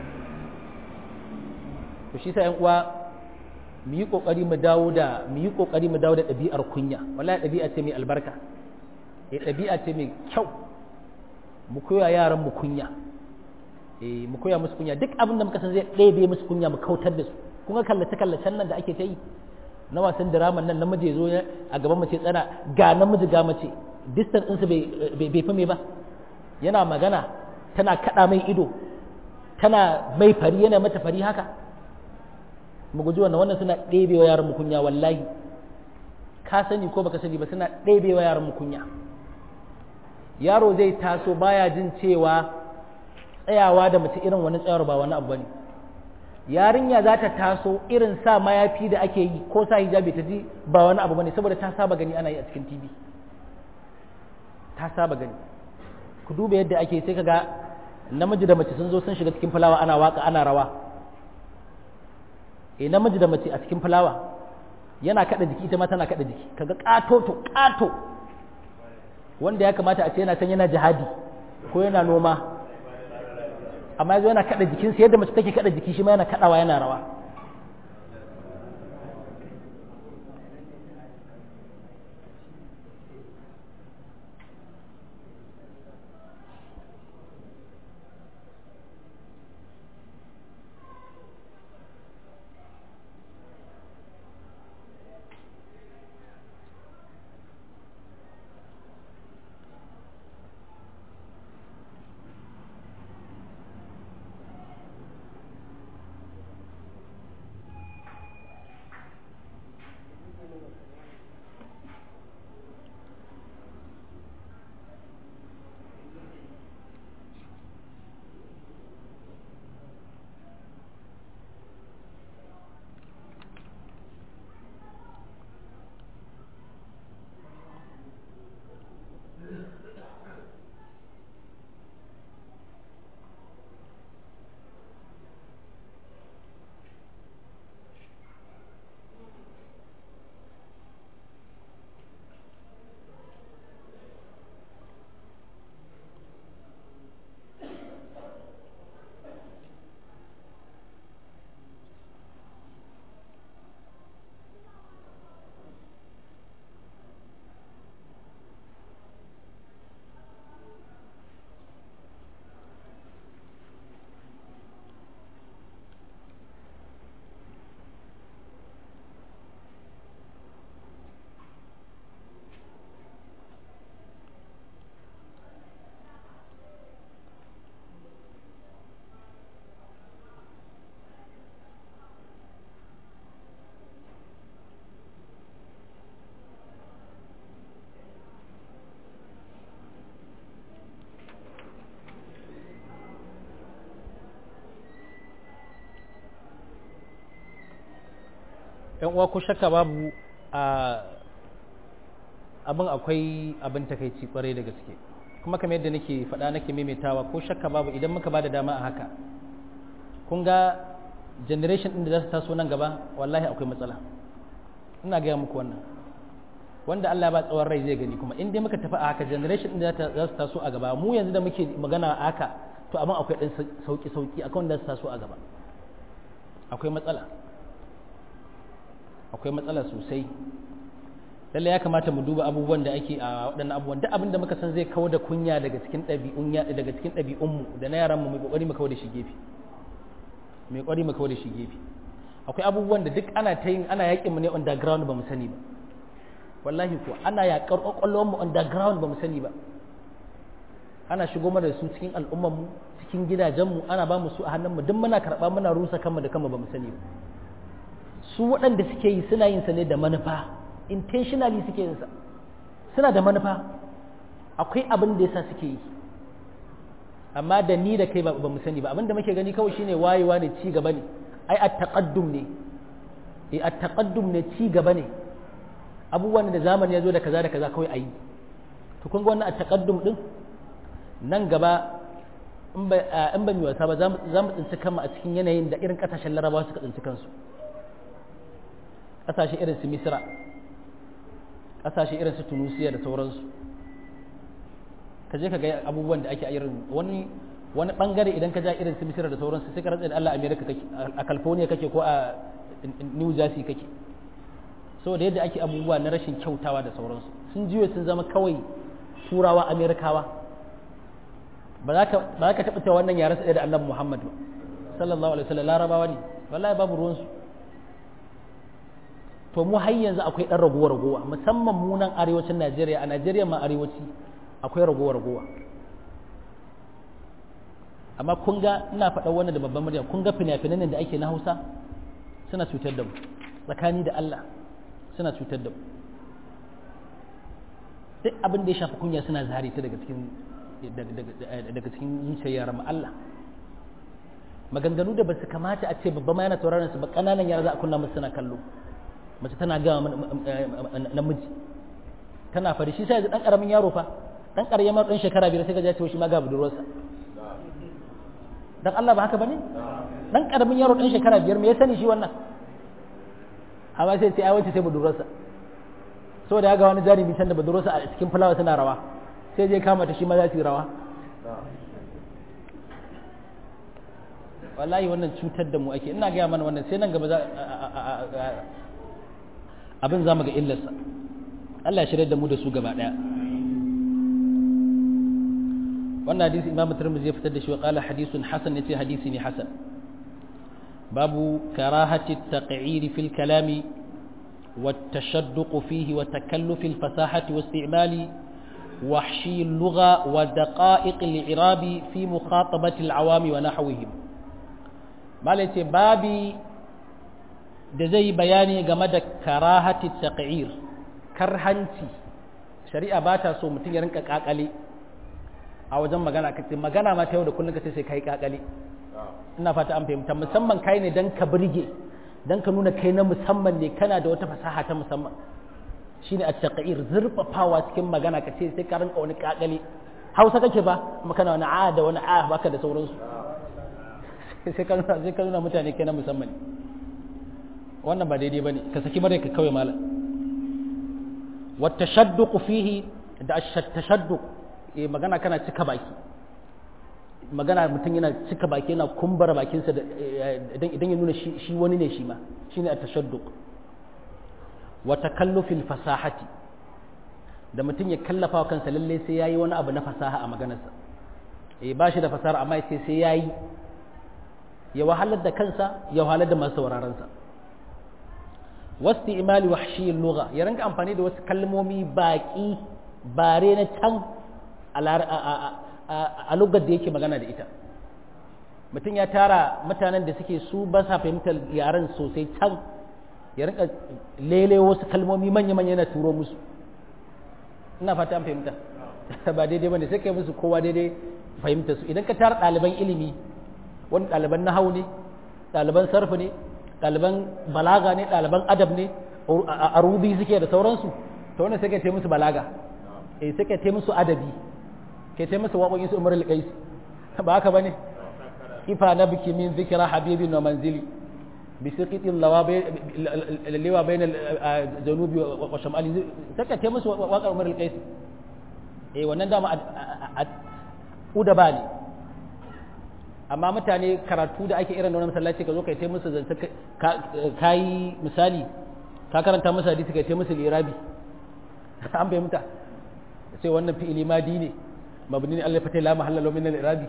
to shi sa yan uwa mu yi kokari mu dawo da mu yi kokari mu dawo da ɗabi'ar kunya wallahi ɗabi'a ce mai albarka eh ɗabi'a ce mai kyau mu koya yaran mu kunya eh mu koya musu kunya duk abin da muka san zai ɗebe musu kunya mu kautar da su kun ga kallace kallacen nan da ake ta yi na wasan diraman nan namiji zo a gaban mace tsana ga namiji ga mace distance ɗinsu bai fi me ba yana magana tana kaɗa mai ido tana mai fari yana mata fari haka mu guji wannan wannan suna ɗebewa yaran mu kunya wallahi ka sani ko baka sani ba suna ɗebewa yaran mu kunya yaro zai taso baya jin cewa tsayawa da mace irin wani tsayar ba wani abu bane yarinya za ta taso irin sa mayafi da ake yi ko sa hijabi ta ji ba wani abu bane saboda ta saba gani ana yi a cikin tv ta saba gani ku duba yadda ake sai kaga namiji da mace sun zo sun shiga cikin fulawa ana waka ana rawa eh namiji da mace a cikin fulawa yana kada jiki ita ma tana kada jiki kaga kato to kato wanda ya kamata a ce yana san yana jihadi ko yana noma amma yanzu yana kada jikinsa yadda mace take kada jiki shi ma yana kadawa yana rawa yan uwa ko shakka babu a abin akwai abin takaici kwarai da gaske kuma kamar yadda nake faɗa nake maimaitawa ko shakka babu idan muka ba da dama a haka kun ga generation ɗin da za su taso nan gaba wallahi akwai matsala ina gaya muku wannan wanda Allah ba tsawon rai zai gani kuma in dai muka tafi a haka generation ɗin da za su taso a gaba mu yanzu da muke magana a haka to abin akwai ɗan sauki sauki akwai wanda za su taso a gaba akwai matsala akwai matsala sosai lalle ya kamata mu duba abubuwan da ake a waɗannan abubuwan duk abin da muka san zai kawo da kunya daga cikin ɗabi'un daga cikin ɗabi'unmu da na yaran mu mai kokari mu kawo da shi gefe mai kokari mu kawo da shi gefe akwai abubuwan da duk ana ta yin ana yakin mu ne underground ba mu sani ba wallahi ko ana yakar kwakwalwar mu underground ba mu sani ba ana shigo mana da su cikin al'ummar mu cikin gidajen mu ana ba mu su a hannun mu duk muna karɓa muna rusa kanmu da kanmu ba mu sani ba su waɗanda suke yi suna yin sa ne da manufa intentionally suke yin sa suna da manufa akwai abin da yasa suke yi amma da ni da kai ba mu sani ba abin da muke gani kawai shine wayewa ne ci gaba ne ai at-taqaddum ne eh at-taqaddum ne ci gaba ne abubuwan da zamani ya zo da kaza da kaza kawai ayi to kun ga wannan at-taqaddum din nan gaba in ba in ba mu wasa ba za mu tsinci kanmu a cikin yanayin da irin kasashen larabawa suka tsinci kansu ƙasashe irin su misra ƙasashe irin su tunisiya da sauransu ka je ka ga abubuwan da ake irin wani wani bangare idan ka ja irin su misra da sauransu sai ka rantsa da Allah America kake a California kake ko a New Jersey kake saboda yadda ake abubuwa na rashin kyautawa da sauransu sun jiwe sun zama kawai turawa amerikawa ba za ka ba za ka taɓa cewa wannan yaran da annabi Muhammad ba sallallahu alaihi wasallam larabawa ne wallahi babu ruwansu to mu har yanzu akwai ɗan ragowa ragowa musamman mu nan arewacin Najeriya a Najeriya ma arewaci akwai ragowa ragowa amma kun ga ina faɗa wannan da babban murya kun ga fina-finan da ake na Hausa suna cutar da mu tsakani da Allah suna cutar da mu duk abin da ya shafi kunya suna zare ta daga cikin daga cikin zuciyar yaran Allah maganganu da ba su kamata a ce babba ma yana tauraron su ba ƙananan yara za a kunna musu suna kallo mace tana gama namiji tana fari shi sai dan karamin yaro fa dan karamin dan shekara biyar sai ga jace shi ma ga budurwarsa dan Allah ba haka bane dan karamin yaro dan shekara biyar me ya sani shi wannan amma sai sai ai wace sai budurwarsa saboda ya ga wani jarumi can da budurwarsa a cikin fulawa tana rawa sai je kama ta shi ma za su yi rawa wallahi wannan cutar da mu ake ina gaya mana wannan sai nan gaba za abin za mu ga illarsa Allah ya shirya da mu da su gaba daya wannan hadisi imam tirmidhi ya fitar da shi wa qala hadithun hasan yace hadisi ne hasan babu karahati at-taq'ir fi al-kalami والتشدق فيه وتكلف الفصاحة واستعمال وحشي اللغة ودقائق الإعراب في مخاطبة العوام ونحوهم malace babi da zai bayani game da karahati taqir karhanci shari'a ba ta so mutum ya rinka kakale a wajen magana kace magana ma ta yau da kullun kace sai kai kakale ina fata an fahimta musamman kai ne dan ka burge dan ka nuna kai na musamman ne kana da wata fasaha ta musamman shine at-taqir zurfafawa cikin magana kace sai ka rinka wani kakale Hausa kake ba kuma kana wani a da wani a baka da sauransu sai ka nuna mutane kai na musamman wannan ba daidai ba ne ka saki mara ka kawai malam wata shadduku fihi da tashadduq magana kana cika baki magana mutum yana cika baki yana kumbara bakinsa idan ya nuna shi wani ne shi ma shi ne a tashadduq wata kallufin fasahati da mutum ya kallafa wa kansa lallai sai ya yi wani abu na fasaha a maganarsa ba shi da fasahar amma sai sai ya yi ya wahalar da kansa ya wahalar da masu saurarensa wasu imali wahshiyin lugha ya rinka amfani da wasu kalmomi baƙi bare na can a lugar da yake magana da ita mutum ya tara mutanen da suke su ba sa fahimtar yaren sosai can ya rinka lele wasu kalmomi manya-manya na turo musu ina fata an fahimta ba daidai ba ne sai kai musu kowa daidai fahimta su idan ka tara ɗaliban ilimi wani ɗaliban nahau ne ɗaliban sarfi ne ɗaliban balaga ne ɗaliban adab ne a rubi suke da sauransu ta wani sai ka ce musu balaga eh sai ka ce musu adabi ka ce musu waƙoƙin su umarul qais ba haka bane ifa na biki min zikra habibin wa manzili bi siqiti lawa bain janubi wa shamali sai ka ce musu waƙar umarul qais eh wannan dama udaba ne amma mutane karatu da ake irin wani masallaci ka zo kai ta musu zance ka yi misali ka karanta musu hadisi kai ta musu lirabi an bai muta sai wannan fi'ili madi ne mabni ne Allah fatai la mahalla lahu min al-irabi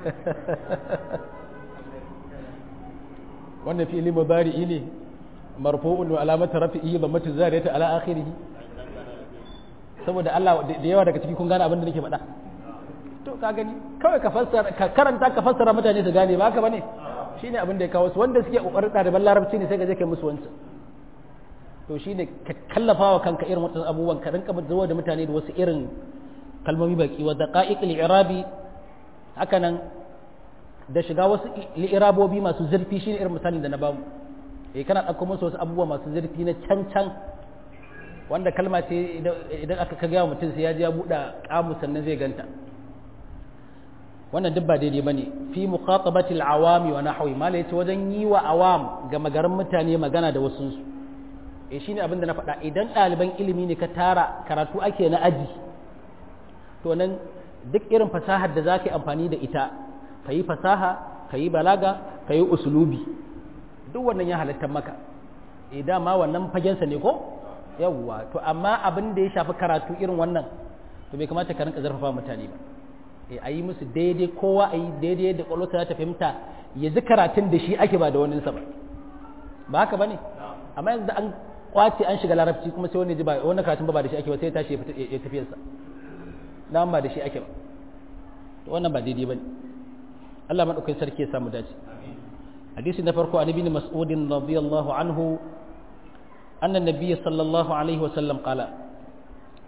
wannan fi'ili mubari'i ne marfu'un wa alamatu rafi'i dhammatu zariyati ala akhirih saboda Allah da yawa daga ciki kun gane abin da nake faɗa to ka gani kawai ka fassara ka karanta ka fassara mutane su gane ba haka bane shine abin da ya kawo su wanda suke kokarin ɗaliban larabci ne sai ka je kai musu wancan to shine ka kallafa wa kanka irin waɗannan abubuwan ka rinka zuwa da mutane da wasu irin kalmomi baki wa daqa'iq al-i'rabi haka nan da shiga wasu li'irabobi masu zurfi shine irin misalin da na bamu eh kana ɗauko musu wasu abubuwa masu zurfi na can can wanda kalma ce idan aka kaga mutum sai ya ji ya buɗe kamu sannan zai ganta wannan duk ba daidai bane fi muqatabati al-awami wa nahwi mala yace wajen yi wa awam ga magaran mutane magana da wasu su eh shine abin da na faɗa idan ɗaliban ilimi ne ka tara karatu ake na aji to nan duk irin fasahar da zaka yi amfani da ita ka yi fasaha ka yi balaga ka yi usulubi duk wannan ya halatta maka eh dama wannan fagensa ne ko yawwa to amma abin da ya shafi karatu irin wannan to bai kamata ka rinka zarfafa mutane ba a yi musu daidai kowa a yi daidai da kwallo ta fahimta ya ji karatun da shi ake ba da waninsa ba ba haka ba ne amma yanzu an kwace an shiga larabci kuma sai wani ji ba wani karatun ba ba da shi ake ba sai ya tashi ya tafiyarsa na ba da shi ake ba to wannan ba daidai ba ne Allah maɗaukai sarki ya samu dace hadisi na farko an ibn mas'udin radiyallahu anhu anna nabiyyi sallallahu alaihi wa sallam qala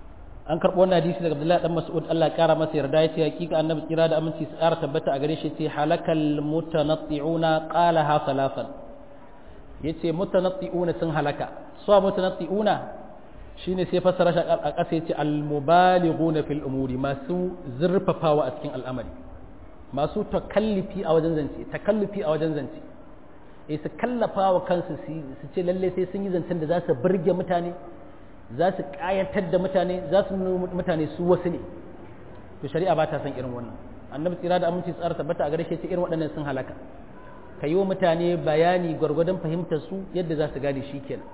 an karɓo wannan hadisi daga Abdullahi dan Mas'ud Allah ya kara masa yarda yace hakika annabi kira da aminci su ƙara tabbata a gare shi yace halakal mutanatti'una qala ha salafan yace mutanatti'una sun halaka so mutanatti'una shine sai fassara shi a ƙasa yace al mubalighuna fil umuri masu zurfafawa a cikin al'amari masu takallufi a wajen zance takallufi a wajen zance eh su kallafa wa kansu su ce lalle sai sun yi zancen da za su burge mutane za su kayatar da mutane za su nuna mutane su wasu ne to shari'a ba ta son irin wannan annabi tsira da aminci tsara tabbata a gare shi ce irin waɗannan sun halaka ka yi wa mutane bayani gwargwadon fahimtar su yadda za su gane shi kenan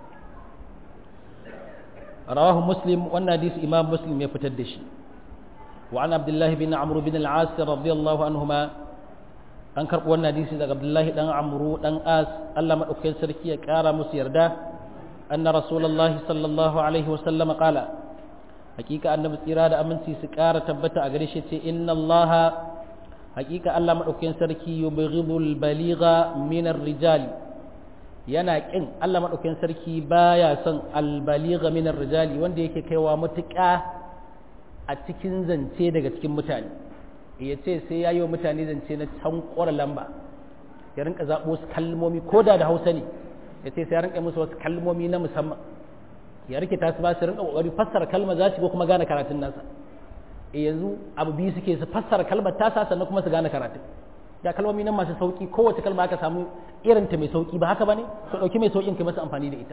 rawahu muslim wannan hadisi imam muslim ya fitar da shi wa an abdullahi bin amr bin al-as radiyallahu anhuma an karɓi wannan hadisi daga abdullahi dan amru dan as Allah madaukakin sarki ya ƙara musu yarda أن رسول الله صلى الله عليه وسلم قال حقيقة أن بسيرة أمنسي سكارة تبتا أغريشتي إن الله حقيقة الله مدوكين سركي يبغض البليغ من الرجال yana kin Allah madaukakin sarki baya son albaliga min rijali wanda yake kaiwa mutuƙa a cikin zance daga cikin mutane ya ce sai ya yi wa mutane zance na can lamba ya rinka zaɓo su kalmomi ko da da hausa ne ya ce sai ya rinka musu wasu kalmomi na musamman ya rike ta su ba su rinka kokari fassara kalmar za su kuma gane karatun nasa e yanzu abu biyu suke su fassara kalmar tasa sannan kuma su gane karatun da kalmomi nan masu sauki kowace kalma aka samu irin ta mai sauki ba haka bane to dauki mai saukin kai masa amfani da ita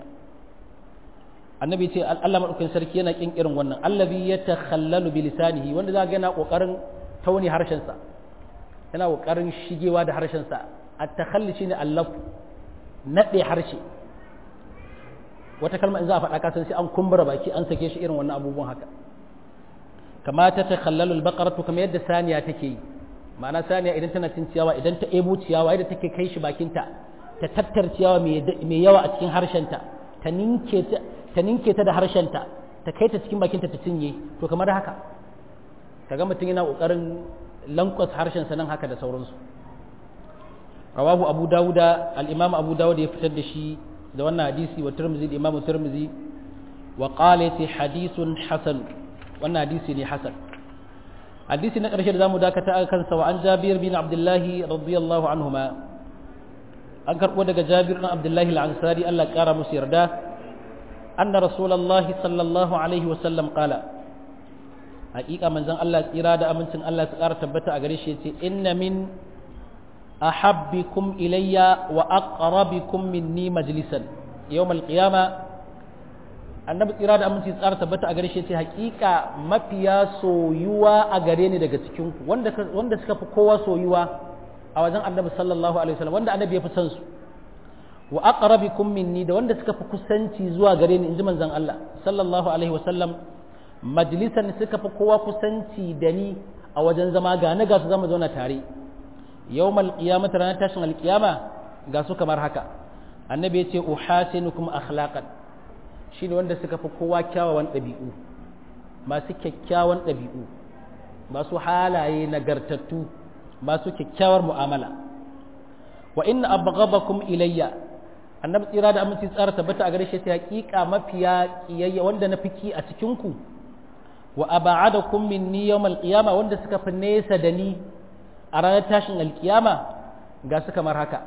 annabi ce Allah madaukakin sarki yana kin irin wannan allazi yatakhallalu bi lisanihi wanda za ga yana kokarin tauni harshen sa yana kokarin shigewa da harshen sa at-takhalli shine allaf naɗe harshe wata kalma in za a faɗa kasan sai an kumbura baki an sake shi irin wannan abubuwan haka kama ta ta kallalu albakaratu kamar yadda saniya take yi ma'ana saniya idan tana cin ciyawa idan ta ebo ciyawa yadda take kai shi bakinta ta tattar ciyawa mai yawa a cikin harshenta ta ninke ta ta ninke ta da harshenta ta kai ta cikin bakinta ta cinye to kamar haka kaga mutum yana kokarin lankwas harshen sa nan haka da sauransu rawahu abu dawuda al-imam abu dawuda ya fitar da shi da wannan hadisi wa tirmizi da imam tirmizi wa qala fi hadithun hasan wannan hadisi ne hasan hadisi na ƙarshe da zamu dakata a kansa wa an jabir bin abdullahi radiyallahu anhuma an karɓo daga jabir bin abdullahi al-ansari Allah ƙara musu yarda anna rasulullahi sallallahu alaihi wa sallam qala haƙiƙa manzon Allah tsira da amincin Allah su ƙara tabbata a gare shi yace inna min أحبكم إلي وأقربكم مني مجلسا يوم القيامة annabi tsira da aminci tsara tabbata a gare shi ce hakika mafiya soyuwa a gare ni daga cikin ku wanda wanda suka fi kowa soyuwa a wajen annabi sallallahu alaihi wasallam wanda annabi ya fi son su wa aqrabikum minni da wanda suka fi kusanci zuwa gare ni inji manzon Allah sallallahu alaihi wasallam majlisan suka fi kowa kusanci da ni a wajen zama ga na ga su zama zauna tare yawmal qiyamati ranar tashin alqiyama ga su kamar haka annabi yace uhasinukum akhlaqan shine wanda suka fi kowa kyawawan ɗabi'u masu kyakkyawan ɗabi'u masu halaye nagartattu masu kyakkyawar mu'amala wa inna abghadakum ilayya annabi tsira da aminci tsara tabbata a gare shi sai hakika mafiya kiyayya wanda na fiki a cikin ku wa aba'adakum minni yawmal qiyama wanda suka fi nesa da ni a ranar tashin alkiyama ga su kamar haka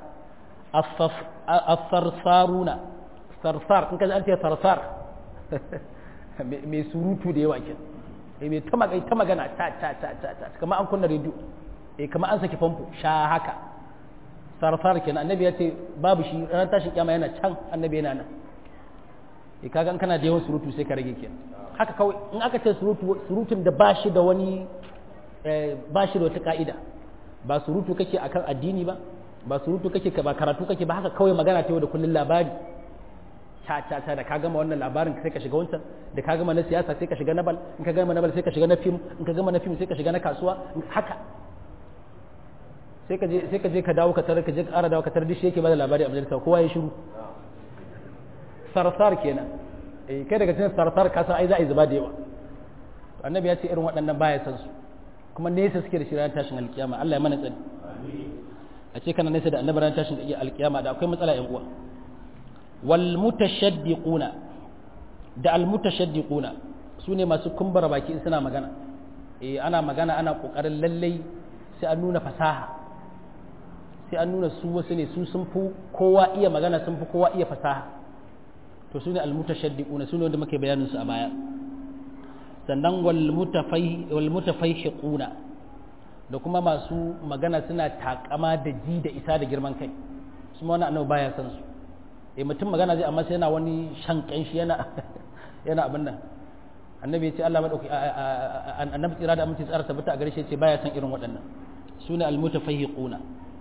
asarsaruna sarsar in ka an ce sarsar mai surutu da yawa ke mai ta magana ta ta ta ta ta kama an kunna rediyo eh kama an saki famfo sha haka sarsar kenan annabi ya ce babu shi ranar tashin kiyama yana can annabi yana nan eh kaga kana da yawan surutu sai ka rage kenan haka kawai in aka ce surutun da ba shi da wani ba shi da wata ka'ida ba surutu kake akan addini ba ba surutu kake ba karatu kake ba haka kawai magana ta yau da kullun labari ta ta ta da ka gama wannan labarin sai ka shiga wancan da ka gama na siyasa sai ka shiga na bal in ka gama na bal sai ka shiga na fim in ka gama na fim sai ka shiga na kasuwa haka sai ka je sai ka je ka dawo ka tarar ka je ka ƙara dawo ka tarar dishi yake bada labari a majalisa kowa ya shiru sarsar kenan eh kai daga cikin sarsar ka san ai za a yi zuba da yawa annabi ya ce irin waɗannan baya san su kuma nesa suke da shi ranar tashin alkiyama Allah ya mana tsani a ce kana nesa da annabi ranar tashin alkiyama da akwai matsala yan uwa wal mutashaddiquna da al mutashaddiquna su ne masu kumbara baki in suna magana eh ana magana ana kokarin lallai sai an nuna fasaha sai an nuna su wasu ne su sun fi kowa iya magana sun fi kowa iya fasaha to su ne almutashaddiquna su ne wanda muke bayanin su a baya sannan wal mutafaihiquna da kuma masu magana suna takama da ji da isa da girman kai su ma wani annabi baya san su eh mutum magana zai amma sai yana wani shan kanshi yana yana abin nan annabi ya ce Allah madauki annabi tsira da aminci tsara tabbata a gare shi ya ce baya san irin waɗannan su ne almutafaihiquna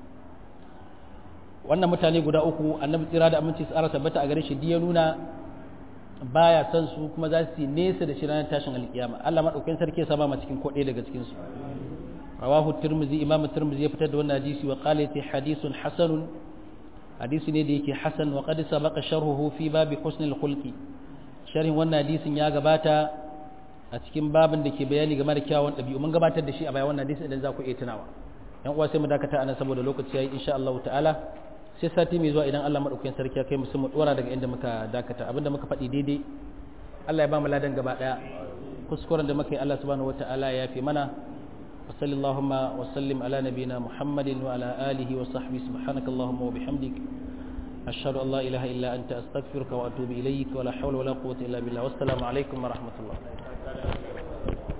wannan mutane guda uku annabi tsira da aminci tsara tabbata a gare shi ya nuna baya son su kuma za su yi nesa da shi ranar tashin alkiyama Allah madaukakin sarki ya saba ma cikin ko daga cikin su rawahu tirmizi imam tirmizi ya fitar da wannan hadisi wa qala yati hadithun hasanun hadisi ne da yake hasan wa qad sabaqa sharhuhu fi babi husnil khulqi sharhin wannan hadisin ya gabata a cikin babin da ke bayani game da kyawun ɗabi'u mun gabatar da shi a baya wannan hadisi idan za ku iya tunawa yan uwa sai mu dakata anan saboda lokaci yayi insha Allah ta'ala sai sati mai zuwa idan Allah madaukakin sarki ya kai mu sai mu dora daga inda muka dakata abinda muka faɗi daidai Allah ya ba mu ladan gaba daya kuskuren da muka yi Allah subhanahu wataala ya fi mana wa sallallahu wa sallim ala nabina muhammadin wa ala alihi wa sahbihi subhanakallahumma wa bihamdik ashhadu an la ilaha illa anta astaghfiruka wa atubu ilayk wa la hawla wa la quwwata illa billah wassalamu alaikum wa rahmatullah